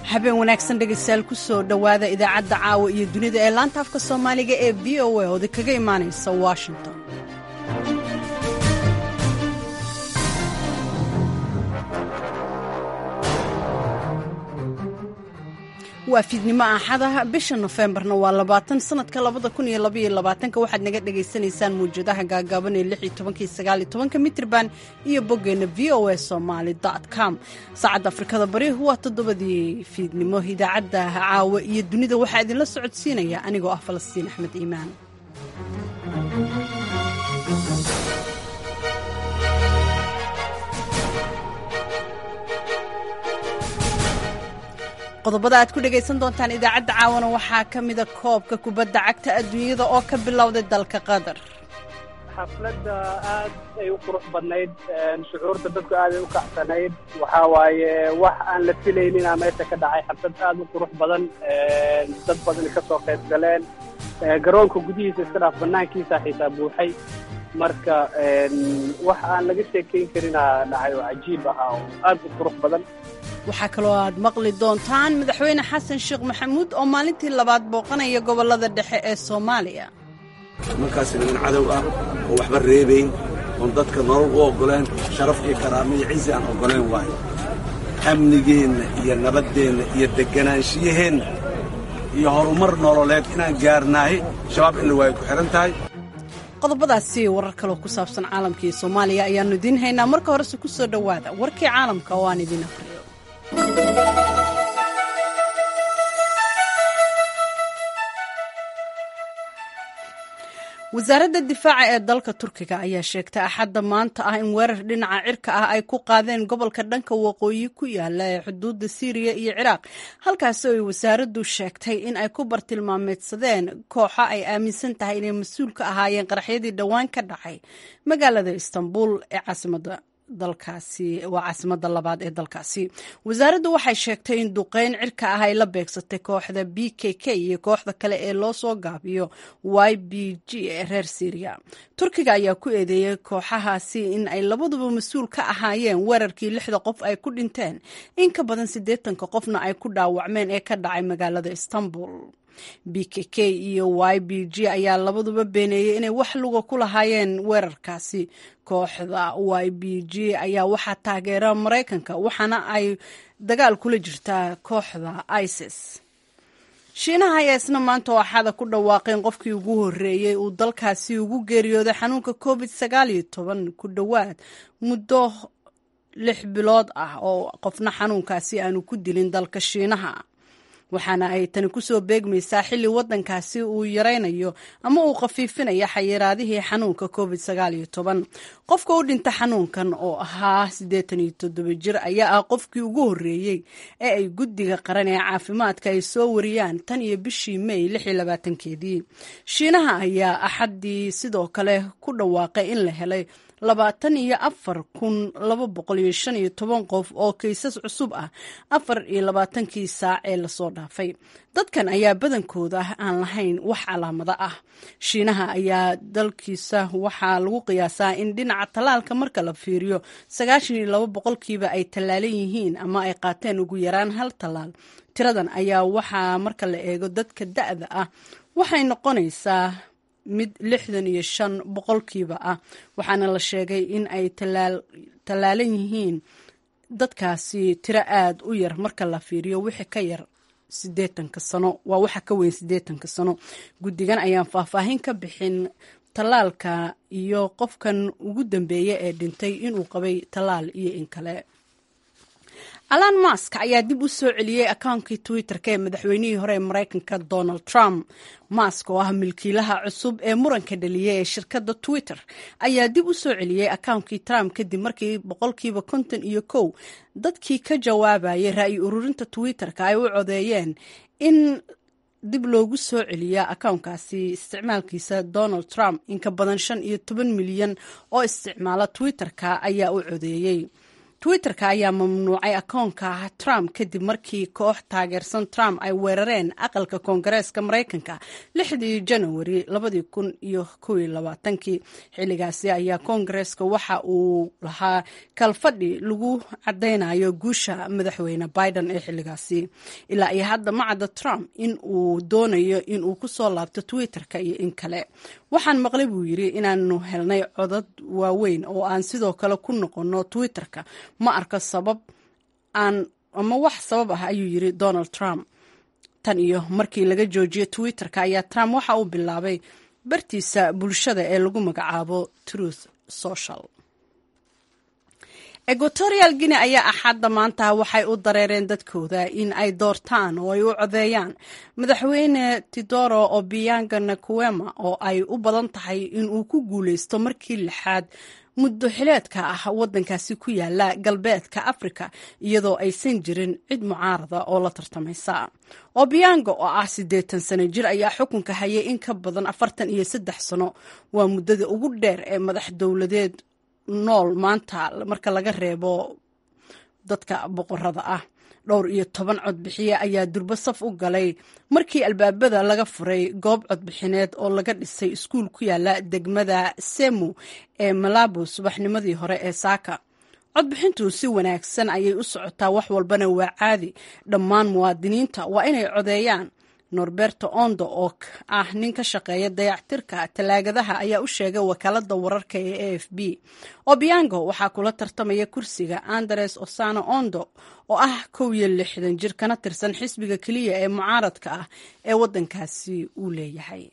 habeen wanaagsan dhegaystayaal ku soo dhowaada idaacadda caawa iyo dunida ee laanta afka soomaaliga ee v o a oodi kaga imaanaysa washington waa fiidnimo axadaha bisha nofembarna waa labaatan sanadka labada kun iyo labaiyo labaatanka waxaad naga dhagaysanaysaan mawjadaha gaagaaban ee lix iyo tobankii sagaal iyo tobanka mitrban iyo boggeenna v o a somaali com saacadda afrikada bari waa toddobadii fiidnimo idaacadda caawa iyo dunida waxaa idinla socodsiinaya anigoo ah falastiin axmed iimaan qodobada aad ku dhegaysan doontaan idaacadda caawana waxaa ka mida koobka kubadda cagta adduunyada oo ka bilowday dalka qatar xafladda aad ay u qurux badnayd shucuurta dadku aad ay u kacsanayd waxaa waaye wax aan la filayninaa meesha ka dhacay xaflad aad u qurux badan dad badan ka soo qayb galeen garoonka gudihiisa iska dhaaf banaankiisa xitaa buuxay marka wax aan laga sheekayn karinaa dhacay oo cajiib ahaa oo aad u qurux badan waxaa kaloo aad maqli doontaan madaxweyne xasan sheekh maxamuud oo maalintii labaad booqanaya gobollada dhexe ee soomaaliya markaasi niman cadow ah oo waxba reebayn oon dadka nolol u oggoleen sharaf iyo karaamo iyo cizi aan oggoleen waayo amnigeenna iyo nabaddeenna iyo deganaanshiyaheenna iyo horumar nololeed inaan gaarnaahi shabaab in la waayo ku xidhan tahay qodobadaasi warar kaloo ku saabsan caalamka iyo soomaaliya ayaannu idiin haynaa marka horese ku soo dhowaada warkii caalamka oo aan idiin afriyo wasaaradda difaaca ee dalka turkiga ayaa sheegtay axadda maanta ah in weerar dhinaca cirka ah ay ku qaadeen gobolka dhanka waqooyi ku yaala ee xuduudda siiriya iyo ciraaq halkaasi oo ay wasaaraddu sheegtay in ay ku bartilmaameedsadeen kooxo ay aaminsan tahay inay mas-uul ka ahaayeen qaraxyadii dhowaan ka dhacay magaalada istanbul ee caasimadda dalkaasi waa caasimadda labaad ee dalkaasi wasaaraddu waxay sheegtay in duqeyn cirka ah ay la beegsatay kooxda b k k iyo kooxda kale ee loo soo gaabiyo y b g ee reer syriya turkiga ayaa ku eedeeyey kooxahaasi in ay labaduba mas-uul ka ahaayeen weerarkii lixda qof ay ku dhinteen in ka badan siddeetanka qofna ay ku dhaawacmeen ee ka dhacay magaalada istanbul b k k iyo y b g ayaa labaduba beeneeyey inay wax luga ku lahaayeen weerarkaasi kooxda y b g ayaa waxaa taageera maraykanka waxaana ay dagaal kula jirtaa kooxda isis shiinaha ayaa isna maanta oo axada ku dhawaaqeen qofkii ugu horreeyey uu dalkaasi ugu geeriyooday xanuunka covid sagaal iyo toban ku dhowaad muddo lix bilood ah oo qofna xanuunkaasi aanu ku dilin dalka shiinaha waxaana ay tani kusoo beegmaysaa xilli waddankaasi uu yaraynayo ama uu khafiifinayo xayiraadihii xanuunka covid sagaal iyo toban qofka u dhinta xanuunkan oo ahaa siddeetan iyo toddoba jir ayaa ah qofkii ugu horreeyey ee ay guddiga qaran ee caafimaadka ay soo wariyaan tan iyo bishii may lix iyo labaatankeedii shiinaha ayaa axaddii sidoo kale ku dhawaaqay in la helay labaatan iyo afar kun laba boqol iyo shan iyo toban qof oo kaysas cusub ah afar iyo labaatankii saac ee lasoo dhaafay dadkan ayaa badankooda aan lahayn wax calaamado ah shiinaha ayaa dalkiisa waxaa lagu qiyaasaa in dhinaca tallaalka marka la fiiriyo sagaashan iyo laba boqolkiiba ay tallaalan yihiin ama ay qaateen ugu yaraan hal tallaal tiradan ayaa waxaa marka la eego dadka da-da ah waxay noqonaysaa mid lixdan iyo shan boqolkiiba ah waxaana la sheegay in ay tallaalan yihiin dadkaasi tiro aada u yar marka la fiiriyo wixii ka yar sideetanka sano waa waxa ka weyn siddeetanka sano guddigan ayaan faahfaahin ka bixin tallaalka iyo qofkan ugu dambeeya ee dhintay inuu qabay tallaal iyo in kale alan mask ayaa dib u soo celiyey akaunkii twitter-ka ee madaxweynihii hore ee maraykanka donald trump mask oo ah milkiilaha cusub ee muranka dhaliyay ee shirkadda twitter ayaa dib u soo celiyey akaunkii trump kadib markii boqolkiiba konton iyo kow dadkii ka jawaabayay ra'yi ururinta twitter-ka ay u codeeyeen in dib loogu soo celiya akawnkaasi isticmaalkiisa donald trump in ka badan shan iyo toban milyan oo isticmaala twitter-ka ayaa u codeeyey twitter-ka ayaa mamnuucay akoonka trump kadib markii koox taageersan trump ay weerareen aqalka koongareeska maraykanka lixdii janawari labadii kun iyo kow iyo labaatankii xilligaasi ayaa koongareeska waxa uu lahaa kalfadhi lagu cadaynayo guusha madaxweyne biden ee xilligaasi ilaa iyo hadda ma cadda trump in uu doonayo in uu kusoo laabto twitter-ka iyo in kale waxaan maqlay buu yidhi inaanu helnay codad waaweyn oo aan sidoo kale ku noqonno twitter-ka ma arko sabab aan ama wax sabab ah ayuu yidhi donald trump tan iyo markii laga joojiyey twitter-ka ayaa trump waxa uu bilaabay bartiisa bulshada ee lagu magacaabo truth social equatorial guinea ayaa axadda maanta waxay u dareereen dadkooda in ay doortaan oo ay u codeeyaan madaxweyne tidoro obianga nakuema oo ay u badan tahay in uu ku guuleysto markii lixaad muddo xileedka ah waddankaasi ku yaala galbeedka afrika iyadoo aysan jirin cid mucaarada oo la tartamaysa obianga oo ah siddeetan sano jir ayaa xukunka hayay in ka badan afartan iyo saddex sano waa muddada ugu dheer ee madax dowladeed nool maanta marka laga reebo dadka boqorada ah dhowr iyo toban codbixiye ayaa durbo saf u galay markii albaabada laga furay goob codbixineed oo laga dhisay iskuul ku yaala degmada semu ee malabo subaxnimadii hore ee saaka codbixintu si wanaagsan ayay u socotaa wax walbana waa caadi dhammaan muwaadiniinta waa inay codeeyaan norberto ondo oo ah nin ka shaqeeya dayactirka talaagadaha ayaa u sheegay wakaalada wararka ee a f b obiango waxaa kula tartamaya kursiga andres osano ondo oo ah kow iyo lixdan jir kana tirsan xisbiga keliya ee mucaaradka ah ee waddankaasi uu leeyahay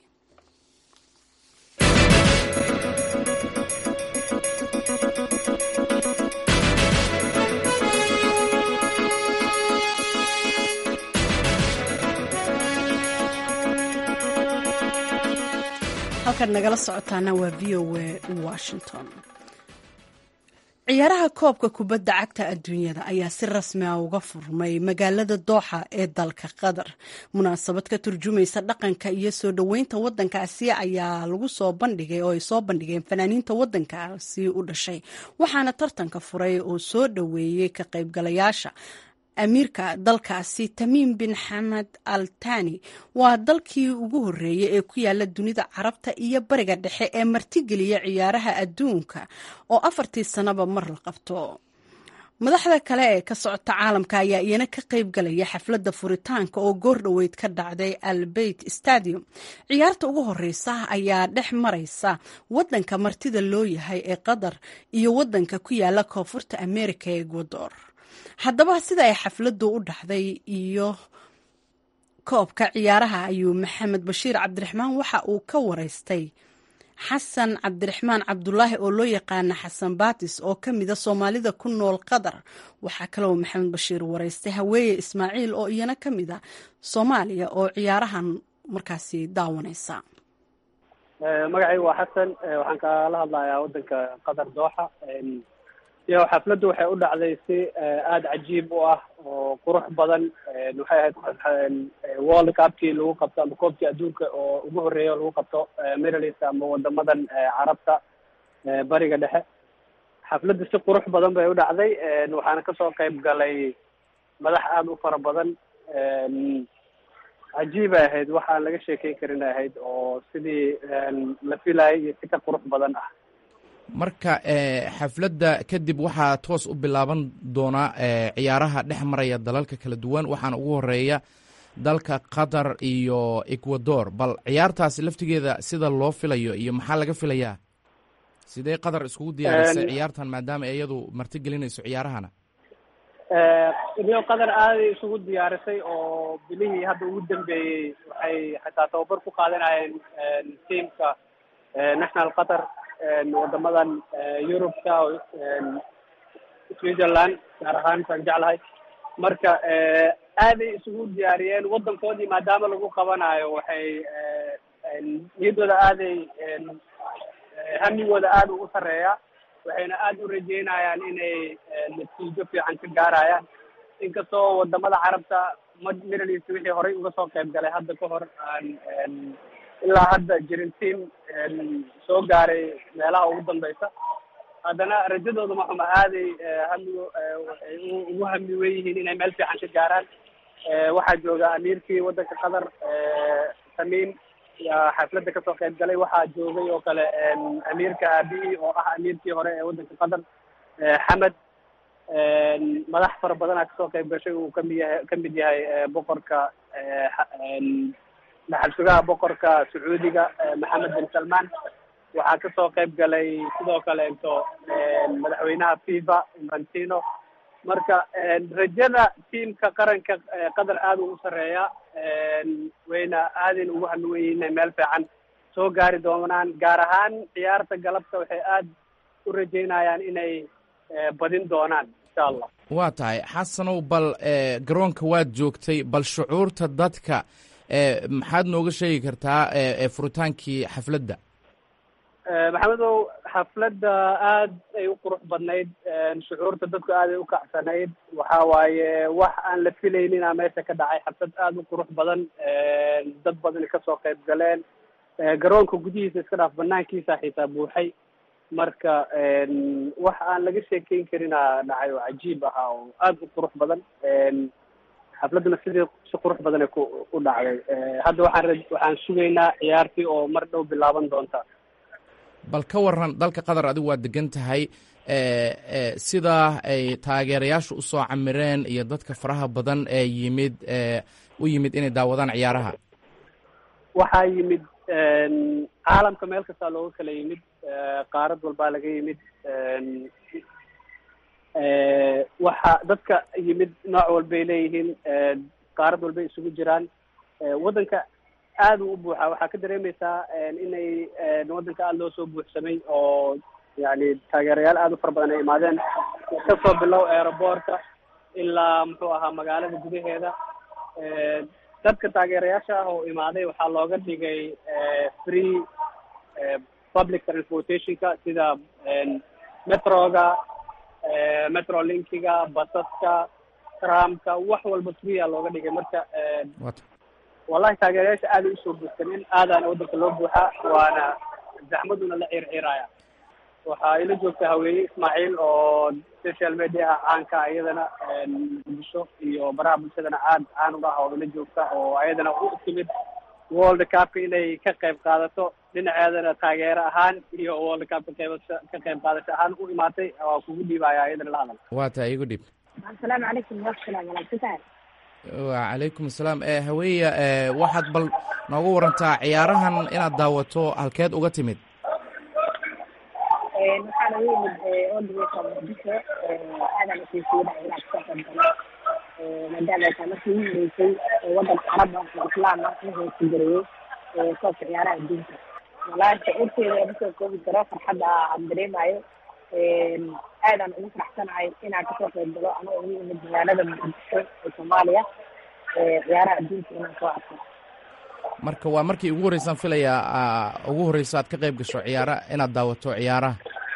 halkaad nagala socotaana waa v o a washington ciyaaraha koobka kubadda cagta adduunyada ayaa si rasmi ah uga furmay magaalada dooxa ee dalka qatar munaasabad ka turjumaysa dhaqanka iyo soo dhoweynta waddankaasi ayaa lagu soo bandhigay oo ay soo bandhigeen fanaaniinta waddankaasi u dhashay waxaana tartanka furay oo soo dhoweeyey ka qaybgalayaasha amiirka dalkaasi tamiim bin xamed al tani waa dalkii ugu horreeyey ee ku yaala dunida carabta iyo bariga dhexe ee martigeliya ciyaaraha adduunka oo afartii sannaba mar la qabto madaxda kale ee ka socota caalamka ayaa iyana ka qayb galaya xafladda furitaanka oo goor dhoweyd ka dhacday albeit stadium ciyaarta ugu horeysa ayaa dhex maraysa waddanka martida loo yahay ee qatar iyo waddanka ku yaala koonfurta america ee ecuador haddaba sida ay xafladdu u dhacday iyo koobka ciyaaraha ayuu maxamed bashiir cabdiraxmaan waxa uu ka wareystay xasan cabdiraxmaan cabdulaahi oo loo yaqaana xasan baatis oo ka mida soomaalida ku nool qatar waxaa kaloo maxamed bashiir wareystay haweeye ismaaciil oo iyana ka mida soomaaliya oo ciyaarahan markaasi daawanaysa magacaygu waa xasan waxaan kala hadlayaa waddanka qatar dooxa iyo xafladdu waxay u dhacday si aada cajiib u ah oo qurux badan waxay ahayd world cupkii lagu qabto ama koobkii adduunka oo ugu horreeya oo lagu qabto middleast ama wadamadan carabta bariga dhexe xafladdu si qurux badan bay u dhacday waxaana kasoo qayb galay madax aada u fara badan cajiibay ahayd waxaan laga sheekeyn karin ahayd oo sidii la filayay iyo si ka qurux badan ah marka xafladda kadib waxaa toos u bilaaban doonaa ciyaaraha dhex maraya dalalka kala duwan waxaana ugu horeeya dalka qatar iyo ecuador bal ciyaartaasi laftigeeda sida loo filayo iyo maxaa laga filayaa sidee qatar iskugu diyaarisay ciyaartan maadaama iyadu marti gelinayso ciyaarahana rio qatar aaday isugu diyaarisay oo bilihii hadda ugu dambeeyey waxay xataa tababar ku qaadanayeen tiamka national qatar wadamadan yurubka switzerland gaar ahaan saan jeclahay marka aaday isugu diyaariyeen waddankoodii maadaama lagu qabanayo waxay niyaddooda aaday hamigooda aada ugu sarreeya waxayna aada u rajeynayaan inay natiijo fiican ka gaarayaan inkastoo wadamada carabta middle east wixii horey uga soo qayb galay hadda ka hor aan ilaa hadda jirin team soo gaaray meelaha ugu dambeysa haddana rajadooda maxuma aaday hamigo ugu hami wen yihiin inay meel fiican ka gaaraan waxaa jooga amiirkii waddanka qatar tamiim yaa xafladda kasoo qayb galay waxaa joogay oo kale amiirka aabihii oo ah amiirkii hore ee waddanka qatar xamed madax fara badanaa kasoo qayb gashay uu kamid yahay kamid yahay boqorka dhaxal sugaha boqorka sacuudiga maxamed bin salman waxaa kasoo qayb galay sidoo kale into madaxweynaha fifa infantino marka rajada tiamka qaranka qatar aada u sareeya wayna aadayn ugu hamiwen inay meel fiican soo gaari doonaan gaar ahaan ciyaarta galabta waxay aada u rajeynayaan inay badin doonaan insha allah waa tahay xasanow bal garoonka waad joogtay bal shucuurta dadka maxaad nooga sheegi kartaa furitaankii xafladda maxamedow xafladda aad ay u qurux badnayd shucuurta dadku aad ay u kacsanayd waxa waaye wax aan la filaynina meesha ka dhacay xaflad aada u qurux badan dad badan kasoo qayb galeen garoonka gudihiisa iska dhaaf banaankiisa xitaa buuxay marka wax aan laga sheekeyn karina dhacay oo cajiib ahaa oo aada u qurux badan xafladduna sidii si qurux badan ay ku u dhacday hadda waxaan ra waxaan sugaynaa ciyaartii oo mar dhow bilaaban doonta bal ka waran dalka qatar adigu waa degan tahay sidaa ay taageerayaashu usoo camireen iyo dadka faraha badan ee yimid u yimid inay daawadaan ciyaaraha waxaa yimid caalamka meel kastaa looga kala yimid qaarad walbaa laga yimid waxa dadka yimid nooc walbay leeyihiin qaarad walbay isugu jiraan waddanka aada u u buuxaa waxaa ka dareemeysaa inay waddanka aada loo soo buuxsamay oo yani taageerayaal aada u fara badan ay imaadeen kasoo bilow aeroboortka ilaa muxuu ahaa magaalada gudaheeda dadka taageerayaasha ah oo imaaday waxaa looga dhigay free public transportationka sida metroga metrolinkiga basaska tramka wax walba free a looga dhigay marka wallahi taageerayaasha aaday usoo buuxsameen aadaana waddanka loo buuxaa waana zaxmaduna la ciirciiraya waxaa ila joogta haweeye ismaaciil oo social media ah caanka iyadana muqdisho iyo baraha bulshadana aad caan u ah oo ila joogta oo ayadana u timid world cupka inay ka qayb qaadato dhinaceedana taageero ahaan iyo world cupka qaybasho ka qayb qaadasho ahaan u imaatay waa kugu dhiibaya ayadana la hadal waa tahay igu dhib asalaamu calaykum walaasalaam walaagsantahay wacalaykum asalaam haweeya waxaad bal nooga warantaa ciyaarahan inaad daawato halkeed uga timid waxaana u yimid odaweyka muqdisho aadan usiisiidaha inaad ka qayb galo maadaama ay tahay markii ugu horeysay waddanka carab ah oo islaam ah in hoos gareeyey koobka ciyaaraha adduunka walahi shucuurteeda masoo koobi karo farxadda aan dareemayo aadaan ugu faraxsanahay inaan kasoo qayb galo anoo ugu imid magaalada muqdisho ee soomaaliya ciyaaraha adduunka inaan soo arko marka waa markii ugu horreysaan filayaa ugu horreyso aad ka qayb gasho ciyaara inaad daawato ciyaaraha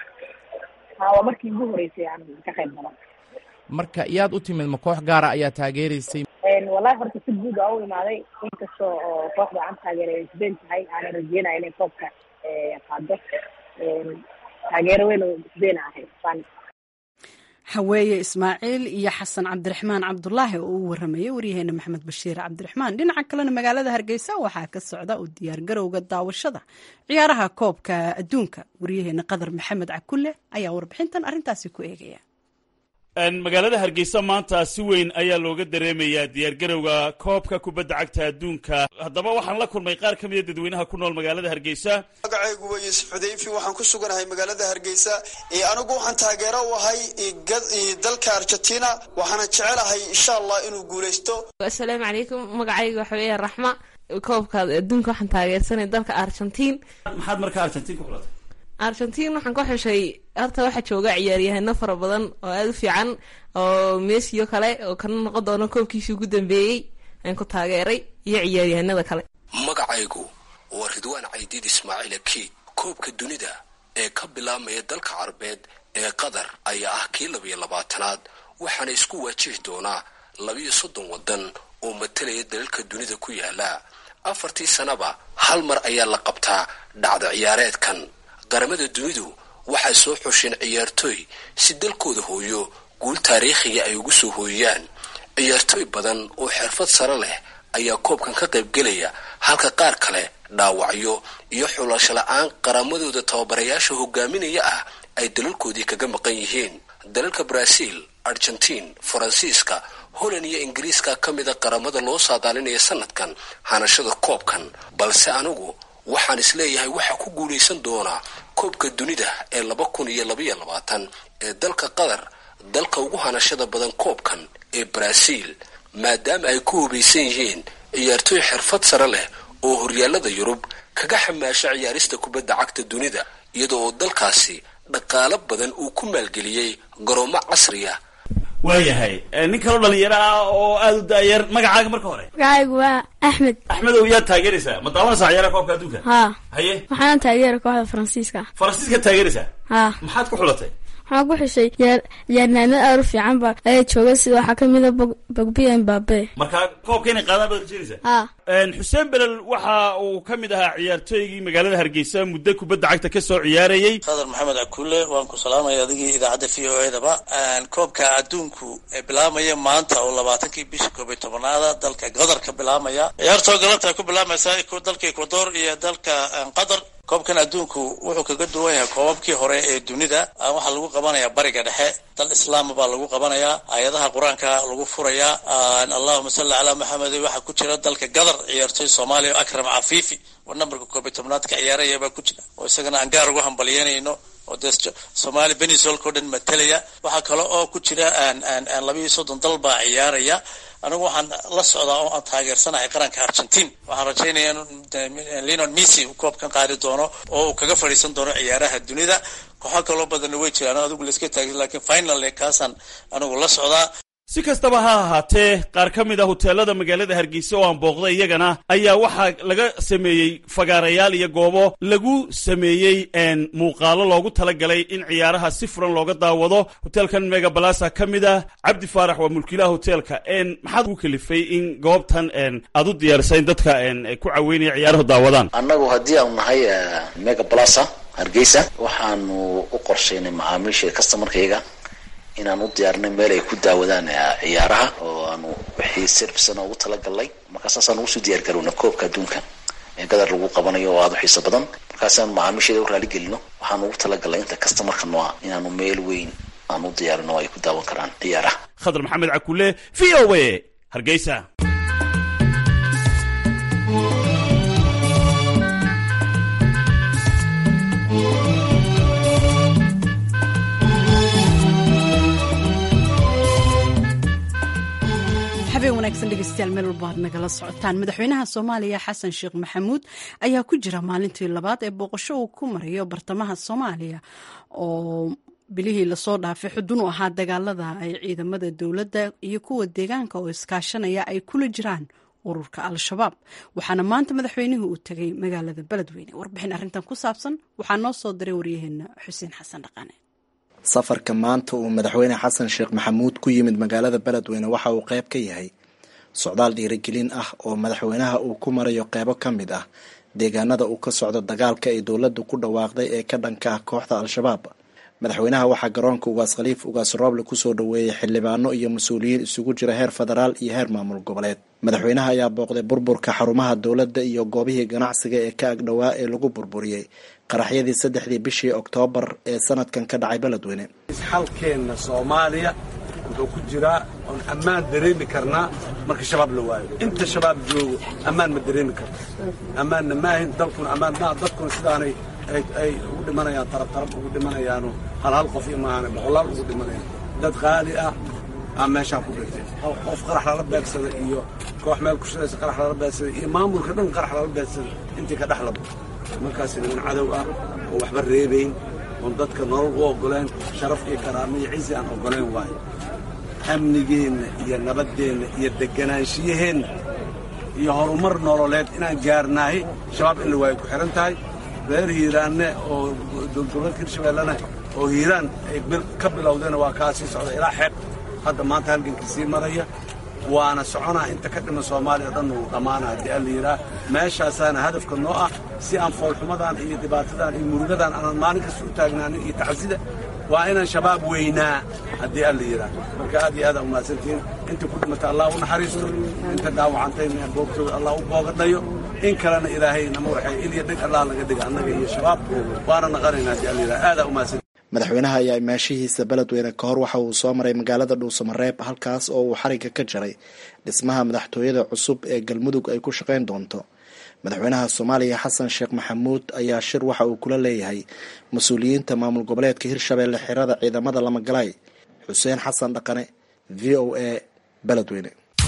ha waa markii ugu horeysay aan ka qayb galo marka yaad u timid ma koox gaara ayaa taageereysay wallahi horta si guud aa u imaaday inkastoo oo kooxda aan taageeray ay sbeen tahay aana rajeynaya inay koobka qaado taageero weyn oo sbeen ahay spanish haweeye ismaaciil iyo xasan cabdiraxmaan cabdulaahi oo u waramayay waryaheena maxamed bashiir cabdiraxmaan dhinaca kalena magaalada hargeysa waxaa ka socda u diyaargarowga daawashada ciyaaraha koobka adduunka waryaheena qadar maxamed cakulle ayaa warbixintan arrintaasi ku eegaya magaalada hargeysa maanta si weyn ayaa looga dareemayaa diyaargarowga koobka kubadda cagta adduunka haddaba waxaan la kulmay qaar ka mida dadweynaha ku nool magaalada hargeysa magacaygu waa yuusuf xudayfi waxaan ku suganahay magaalada hargeysa anigu waxaan taageero u ahay dalka argentina waxaana jecelahay insha allah inuu guuleysto assalaamu calaykum magacayga waxa weeya raxma koobka adduunka waxaan taageersanay dalka argentiin maxaad markaa argentiin ku xulatay argentiin waxaan ka xushay horta waxaa jooga ciyaaryahano fara badan oo aada u fiican oo mesiyo kale oo kana noqon doono koobkiisii ugu dambeeyey aan ku taageeray iyo ciyaaryahanada kale magacaygu waa ridwaan caydiid ismaaciil aki koobka dunida ee ka bilaabmaya dalka carabeed ee qatar ayaa ah kii labiyo labaatanaad waxaana isku waajihi doonaa labiyo soddon waddan oo matalaya dalalka dunida ku yaala afartii sanaba hal mar ayaa la qabtaa dhacda ciyaareedkan qaramada dunidu waxay soo xusheen ciyaartooy si dalkooda hooyo guul taariikhiga ay ugu soo hooyaan ciyaartooy badan oo xirfad sare leh ayaa koobkan ka qaybgelaya halka qaar kale dhaawacyo iyo xulasho la-aan qaramadooda tababarayaasha hogaaminaya ah ay dalalkoodii kaga maqan yihiin dalalka brazil argentine faransiiska holland iyo ingiriiska ka mida qaramada loo saadaalinaya sanadkan hanashada koobkan balse anigu waxaan isleeyahay waxaa ku guulaysan doonaa koobka dunida ee laba kun iyo labaiyo labaatan ee dalka qatar dalka ugu hanashada badan koobkan ee brazil maadaama ay ku hubaysan yihiin ciyaartooy xirfad sare leh oo horyaalada yurub kaga xamaasha ciyaarista kubadda cagta dunida iyadoo oo dalkaasi dhaqaalo badan uu ku maalgeliyey garoomo casriya waayahay nin kaloo dhalinyaro ah oo aada u daayar magacaaga marka hore magacaygu waa axmed axmedow yaad taageeraysaa ma daawanaysaa ciyaaraha koobka adduunka haa haye waxaana taageera kooxda faransiiska faransiiska taageeraysaa haa maxaad ku xulatay waxaan ku xishay ciyaar ciyaarnaamad aad u fiican ba ayaa jooga sida waxaa ka mid a bogbiya mbabe marka koobka inay qaadaan baad rajeynaysaa haa xuseen belel waxa uu ka mid ahaa ciyaartooygii magaalada hargeysa muddo kubadda cagta ka soo ciyaarayey qadar maxamed cakuule waan ku salaamaya adigii idaacadda v o edaba koobka adduunku ee bilaamaya maanta oo labaatankii bisha koob iyo tobanaada dalka qatar ka bilaamaya ciyaartoo galabta ku bilaamaysa dalka ecuador iyo dalka qatar koobkan adduunku wuxuu kaga duwan yahay koobabkii hore ee dunida waxaa lagu qabanayaa bariga dhexe dal islaama baa lagu qabanayaa aayadaha qur-aanka lagu furayaa allahuma salli calaa maxamed waxaa ku jira dalka qatar ciyaartooy soomaaliya o akram cafiifi oo nambarka koob iyo tobnaad ka ciyaaraya baa ku jira oo isagana aan gaar ugu hambalyeynayno oo dee soomaali benisolka o dhan matalaya waxaa kale oo ku jira labiiyo soddon dal baa ciyaaraya anigu waxaan la socdaa oo aan taageersanahay qaranka argentine waxaan rajaynaya in lenon messi uu koobkan qaadi doono oo uu kaga fadhiisan doono ciyaaraha dunida kooxo kaloo badanna way jiraan adigu laiska taagin lakin finally kaasaan anigu la socdaa si kastaba ha ahaatee qaar ka mid a huteelada magaalada hargeysa oo aan booqday iyagana ayaa waxaa laga sameeyey fagaarayaal iyo goobo lagu sameeyey muuqaalo loogu talagalay in ciyaaraha si furan looga daawado hoteelkan megabalasa ka mid ah cabdi faarax waa mulkiilaha hoteelka maxaad ugu kalifay in goobtan aad u diyaarisa in dadka ku caweynaya ciyaaruhu daawadaan annagu haddii aanu nahay megabalasa hargeysa waxaanu u qorshaynay macaamiisha customarkayga inaan u diyaarinay meel ay ku daawadaan ciyaaraha oo aanu wixii servicena ugu talagalnay markaa saasaan ugu soo diyaar garowna koobka adduunka ee gadar lagu qabanayo oo aada u xiiso badan markaasaan macaamiisheeda u raaligelino waxaanu ugu talagalnay inta customarka nooa inaanu meel weyn aan u diyaarino oo ay ku daawan karaan ciyaaraha khadar maxamed cakule v o a hargeysa habeen wanaagsan dhegeystayaal meel walba aad nagala socotaan madaxweynaha soomaaliya xasan sheekh maxamuud ayaa ku jira maalintii labaad ee booqasho uu ku marayo bartamaha soomaaliya oo bilihii lasoo dhaafay xudun u ahaa dagaalada ay ciidamada dowladda iyo kuwa deegaanka oo iskaashanaya ay kula jiraan ururka al-shabaab waxaana maanta madaxweynuhu uu tegay magaalada beledweyne warbixin arrintan ku saabsan waxaa noo soo diray waryaheena xuseen xasan dhaqane safarka maanta uu madaxweyne xasan sheekh maxamuud ku yimid magaalada beledweyne waxa uu qayb ka yahay socdaal dhiirigelin ah oo madaxweynaha uu ku marayo qeybo ka mid ah deegaanada uu ka socdo dagaalka ay dowladdu ku dhawaaqday ee ka dhanka ah kooxda al-shabaab madaxweynaha waxaa garoonka ugaas khaliif ugaas rooble kusoo dhoweeyey xildhibaano iyo mas-uuliyiin isugu jira heer federaal iyo heer maamul goboleed madaxweynaha ayaa booqday burburka xarumaha dowladda iyo goobihii ganacsiga ee ka agdhowaa ee lagu burburiyey qaraxyadii saddexdii bishii oktoobar ee sanadkan ka dhacay beledweyne isxalkeenna soomaaliya wuxuu ku jiraa oon ammaan dareemi karnaa marka shabaab la waayo inta shabaab joogo ammaan ma dareemi karto ammaanna maahin dalkuna ammaan maaha dadkuna sidaanay ay ugu dhimanayaan tarabtarab ugu dhimanayaano hal hal qof iyo maahane boqolaal ugu dhimanayaan dad qaali ah aa meeshaan ku dhintay qof qarax lala beegsada iyo koox meel ku shiraysa qarax lala beegsada iyo maamulka dhan qarax lala beegsada intii ka dhexlabo markaas niman cadow ah oo waxba reebayn oon dadka nolol u oggoleen sharaf iyo karaamo iyo cizi aan oggoleen waayo amnigeenna iyo nabaddeenna iyo degganaanshiyaheenna iyo horumar nololeed inaan gaarnaahay shabaab in la waayo ku xidhan tahay reer hiiraanne oo dowladgoboleedka hirshabeellena oo hiiraan ay ka bilowdeen waa kaa sii socda ilaa xeeb hadda maanta halgankii sii maraya waana soconaa inta ka dhima soomaaliya o dhan uu dhammaana haddii alla yidhaah meeshaasaana hadafka noo ah si aan foolxumadan iyo dhibaatadan iyo murugadan aanan maalin kasta u taagnaanin iyo tacsida waa inaan shabaab weynaa haddii alla yidhaah marka aad iyo aad aa umahadsantihiin inta ku dhimata allah u naxariisto inta dhaawacantayna boogtooda allah u boogadhayo in kalena ilaahay nama waxay ilya dheg allah laga dhiga annaga iyo shabaab waana naqanaynaa haddii alla yidhaah aadaa umahadsan madaxweynaha ayaa imaashihiisa beledweyne ka hor waxa uu soo maray magaalada dhuusamareeb halkaas oo uu xariga ka jaray dhismaha madaxtooyada cusub ee galmudug ay ku shaqayn doonto madaxweynaha soomaaliya xasan sheekh maxamuud ayaa shir waxa uu kula leeyahay mas-uuliyiinta maamul goboleedka hirshabeelle xirada ciidamada lamagalaay xuseen xasan dhaqane v o a beledweyne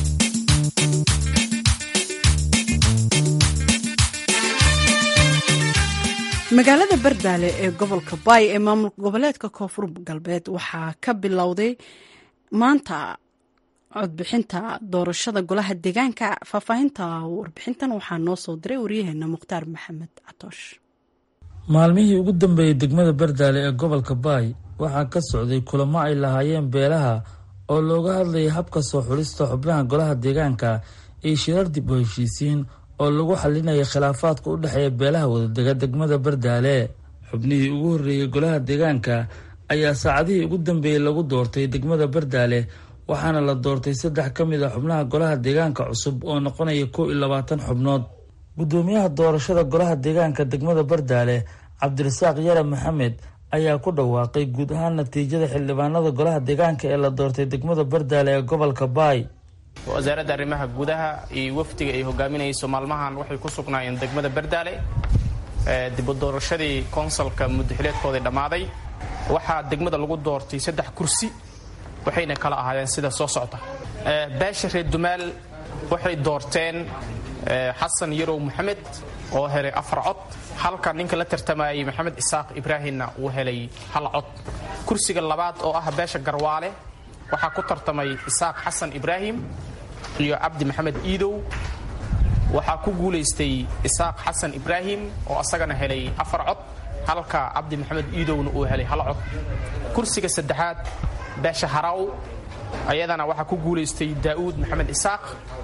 magaalada bardaale ee gobolka baay ee maamul goboleedka koonfur galbeed waxaa ka bilowday maanta codbixinta doorashada golaha deegaanka faahfaahinta warbixintan waxaa noo soo diray waryaheena mukhtaar maxamed catoosh maalmihii ugu dambeeyey degmada bardaale ee gobolka baay waxaa ka socday kulamo ay lahaayeen beelaha oo looga hadlayay habka soo xulista xubnaha golaha deegaanka iyo shirar dib u heshiisiin oo lagu xalinaya khilaafaadka u dhexeeya beelaha wadadega degmada bardaale xubnihii ugu horreeyey golaha deegaanka ayaa saacadihii ugu dambeeyey lagu doortay degmada bardaale waxaana la doortay saddex ka mid a xubnaha golaha deegaanka cusub oo noqonaya kow iyo labaatan xubnood guddoomiyaha doorashada golaha deegaanka degmada bardaale cabdirasaaq yare maxamed ayaa ku dhawaaqay guud ahaan natiijada xildhibaanada golaha deegaanka ee la doortay degmada bardaale ee gobolka baay wasaaradda arrimaha gudaha iyo wafdiga ay hogaaminayso maalmahan waxay ku sugnaayeen degmada bardaale dib u doorashadii konsalka muddaxileedkoodii dhammaaday waxaa degmada lagu doortay saddex kursi waxayna kala ahaayeen sida soo socda beesha reer dumaal waxay doorteen xasan yarow maxamed oo helay afar cod halka ninka la tartamayay maxamed isaaq ibraahimna uu helay hal cod kursiga labaad oo ah beesha garwaale waxaa ku tartamay isaaq xasan ibraahim iyo cabdi maxamed iidow waxaa ku guulaystay isaaq xasan ibraahim oo asagana helay afar cod halka cabdi maxamed iidowna uu helay hal cod kursiga saddexaad beesha haraw ayadana waxaa ku guulaystay daa'uud maxamed isaaq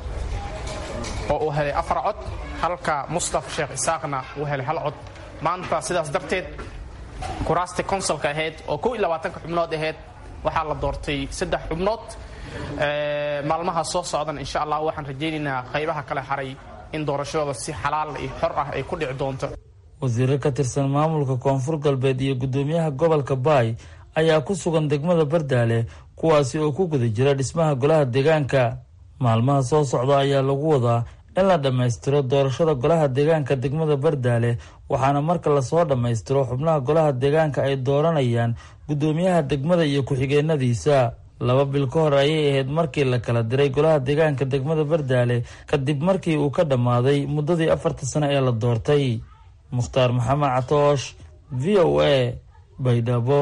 oo uu helay afar cod halka mustaf sheekh isaaqna uu helay hal cod maanta sidaas darteed kuraasta konsalka ahayd oo kow iyo labaatanka xubnood ahayd waxaa la doortay saddex xubnood maalmaha soo socdan insha allah waxaan rajaynaynaa qaybaha kale haray in doorashadooda si xalaal iyo xor ah ay ku dhici doonto wasiiro ka tirsan maamulka koonfur galbeed iyo guddoomiyaha gobolka baay ayaa ku sugan degmada bardaale kuwaasi oo ku guda jira dhismaha golaha deegaanka maalmaha soo socda ayaa lagu wadaa in la dhammaystiro doorashada golaha deegaanka degmada bardaale waxaana marka lasoo dhammaystiro xubnaha golaha deegaanka ay dooranayaan guddoomiyaha degmada iyo ku-xigeenadiisa laba bil ka hor ayay ahayd markii la kala diray golaha deegaanka degmada bardaale kadib markii uu ka dhammaaday muddadii afarta sano ee la doortay mukhtaar maxamed catoosh v o a baydhabo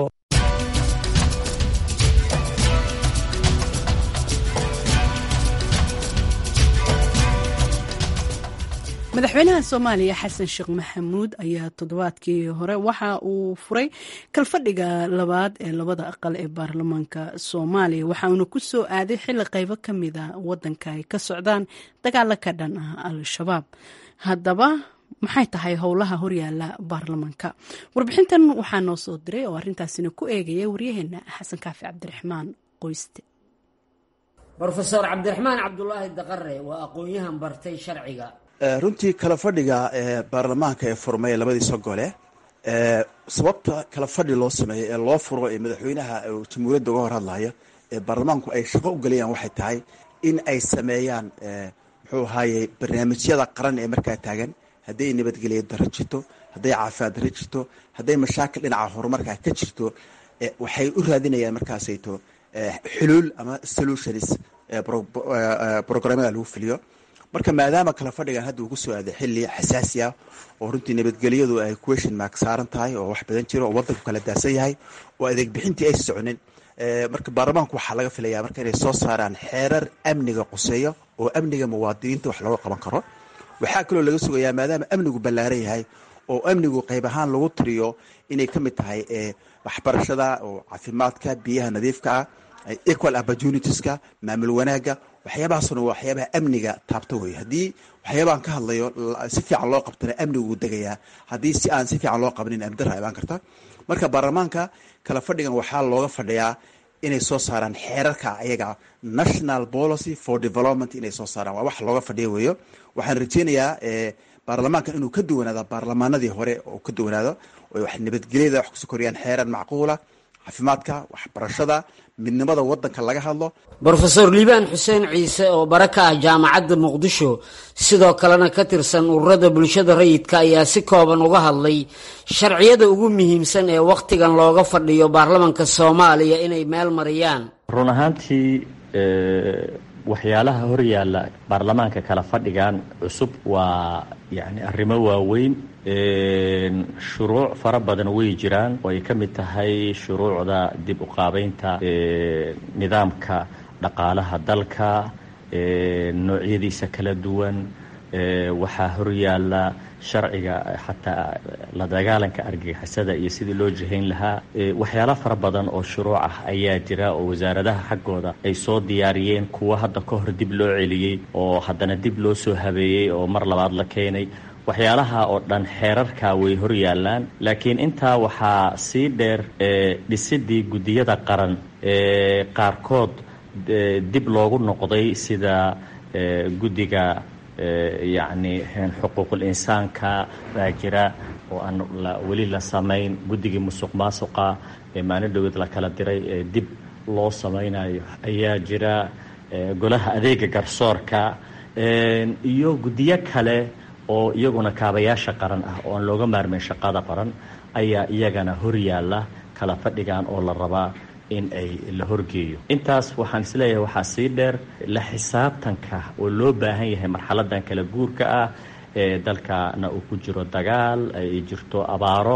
madaxweynaha soomaaliya xasan sheekh maxamuud ayaa toddobaadkii hore waxa uu furay kalfadhiga labaad ee labada aqal ee baarlamaanka soomaaliya waxa uuna ku soo aaday xilli qaybo ka mida wadanka ay ka socdaan dagaalo ka dhan ah al-shabaab haddaba maxay tahay howlaha horyaala baarlamaanka warbixintan waxaa noo soo diray oo arrintaasina ku eegaya waryaheena xasan kaafi cabdiraxmaan qoyste rofeor cabdiraxmaan cabdulaahi daqare waa aqoon-yahan bartay sharciga runtii kala fadhiga ee baarlamaanka ee furmay labadiisa gole sababta kala fadhi loo sameeyo ee loo furo ee madaxweynaha jamhuuriyadda uga hor hadlaya ee baarlamaanku ay shaqo u gelayaan waxay tahay in ay sameeyaan muxuu ahaaye barnaamijyada qaran ee markaa taagan hadday nabadgelya daro jirto hadday caafimaad daro jirto hadday mashaakil dhinaca horumarka ka jirto waxay u raadinayaan markaasayto xuluul ama solutions programada lagu fuliyo marka maadaama kala fadhigan hadda uu ku soo aaday xilli xasaasi ah oo runtii nabadgelyadu ay question mark saaran tahay oo wax badan jiro oo wadanku kala daasan yahay oo adeeg bixintii ay soconin marka baarlamaanku waxaa laga filayaa marka inay soo saaraan xeerar amniga quseeyo oo amniga muwaadiniinta wax looga qaban karo waxaa kaloo laga sugayaa maadaama amnigu ballaaran yahay oo amnigu qayb ahaan lagu tiriyo inay ka mid tahay waxbarashada oo caafimaadka biyaha nadiifka ah equal opportunitieska maamul wanaagga waxyaabahaasuna waa waxyaabaha amniga taabta wey haddii waxyaabahan ka hadlayo si fiican loo qabtana amnigu wuu degayaa haddii si aan si fiican loo qabnin amdara imaan karta marka baarlamaanka kala fadhigan waxaa looga fadhiyaa inay soo saaraan xeerarka ayaga national policy for development inay soo saaraan waa wax looga fadhiya weeyo waxaan rajeynayaa baarlamaankan inuu ka duwanaado baarlamaanadii hore oo ka duwanaado oy wax nabadgelyada wax kusoo koriyaan xeeran macquula caafimaadka waxbarashada midnimada wadanka laga hadlo brofeor liibaan xuseen ciise oo bare ka ah jaamacadda muqdisho sidoo kalena ka tirsan ururada bulshada rayidka ayaa si kooban uga hadlay sharciyada ugu muhiimsan ee wakhtigan looga fadhiyo baarlamanka soomaaliya inay meel mariyaan run ahaantii waxyaalaha horyaalla baarlamaanka kala fadhigan cusub waa yani arrimo waaweyn shuruuc fara badan way jiraan oo ay ka mid tahay shuruucda dib u qaabeynta nidaamka dhaqaalaha dalka noocyadiisa kala duwan waxaa horyaalla sharciga xataa la dagaalanka argagixisada iyo sidii loo jihayn lahaa waxyaalo fara badan oo shuruuc ah ayaa jira oo wasaaradaha xaggooda ay soo diyaariyeen kuwa hadda ka hor dib loo celiyey oo haddana dib loo soo habeeyey oo mar labaad la keenay waxyaalaha oo dhan xeerarka way hor yaallaan laakiin intaa waxaa sii dheer dhisidii guddiyada qaran ee qaarkood dib loogu noqday sida guddiga yacni xuquuqul insaanka baa jira oo aan weli la samayn guddigii musuq maasuqa ee maalin dhaweed la kala diray ee dib loo samaynayo ayaa jira golaha adeega garsoorka iyo guddiyo kale oo iyaguna kaabayaasha qaran ah oo aan looga maarmayn shaqada qaran ayaa iyagana hor yaalla kala fadhigan oo la rabaa in ay la horgeeyo intaas waxaan isleeyahay waxaa sii dheer la xisaabtanka oo loo baahan yahay marxaladan kala guurka ah ee dalkana uu ku jiro dagaal ay jirto abaaro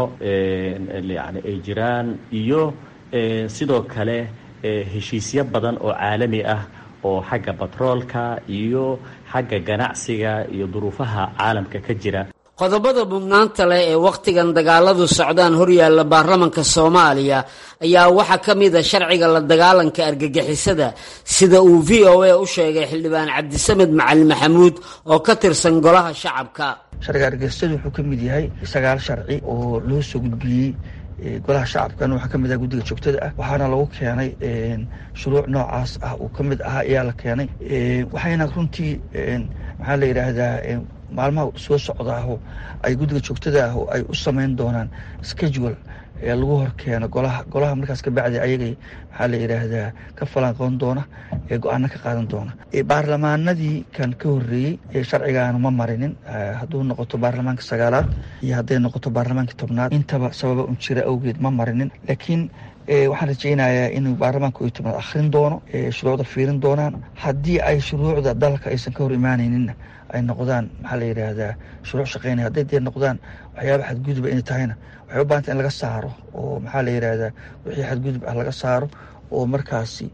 yani ay jiraan iyo sidoo kale heshiisyo badan oo caalami ah oo xagga batroolka iyo xagga ganacsiga iyo duruufaha caalamka ka jira qodobada mudnaanta leh ee wakhtigan dagaaladu socdaan horyaalla baarlamanka soomaaliya ayaa waxaa ka mid a sharciga la dagaalanka argagixisada sida uu v o a u sheegay xildhibaan cabdisamed macalin maxamuud oo ka tirsan golaha shacabka sharciga argagixisadu wuxuu ka mid yahay sagaal sharci oo loo soo gudbiyey golaha shacabkan waxaa ka mid ah guddiga joogtada ah waxaana lagu keenay shuruuc noocaas ah uu ka mid ahaa ayaa la keenay waxayna runtii maxaa la yidhaahdaa maalmaha soo socdaaho ay guddiga joogtada ah ay u samayn doonaan schedule ee lagu hor keeno golaha golaha markaas kabacdi ayagay maxaa la yidhaahdaa ka falanqoon doona ee go-aano ka qaadan doona baarlamaanadii kan ka horreeyey ee sharcigaanu ma marinin hadduu noqoto baarlamaanka sagaalaad iyo hadday noqoto baarlamaanka tobnaad intaba sababa un jira awgeed ma marinin laakiin waxaan rajaynayaa inuu baarlamaanka iyo tobnaad akhrin doono shuruucda fiirin doonaan haddii ay shuruucda dalka aysan ka hor imaanayninna ay noqdaan maxaa la yidhaahdaa shuruuc shaqeynaya hadday dee noqdaan waxyaaba xadguduba inay tahayna waxay u baahanta in laga saaro oo maxaa la yidhaahdaa wixii xadgudub ah laga saaro oo markaasi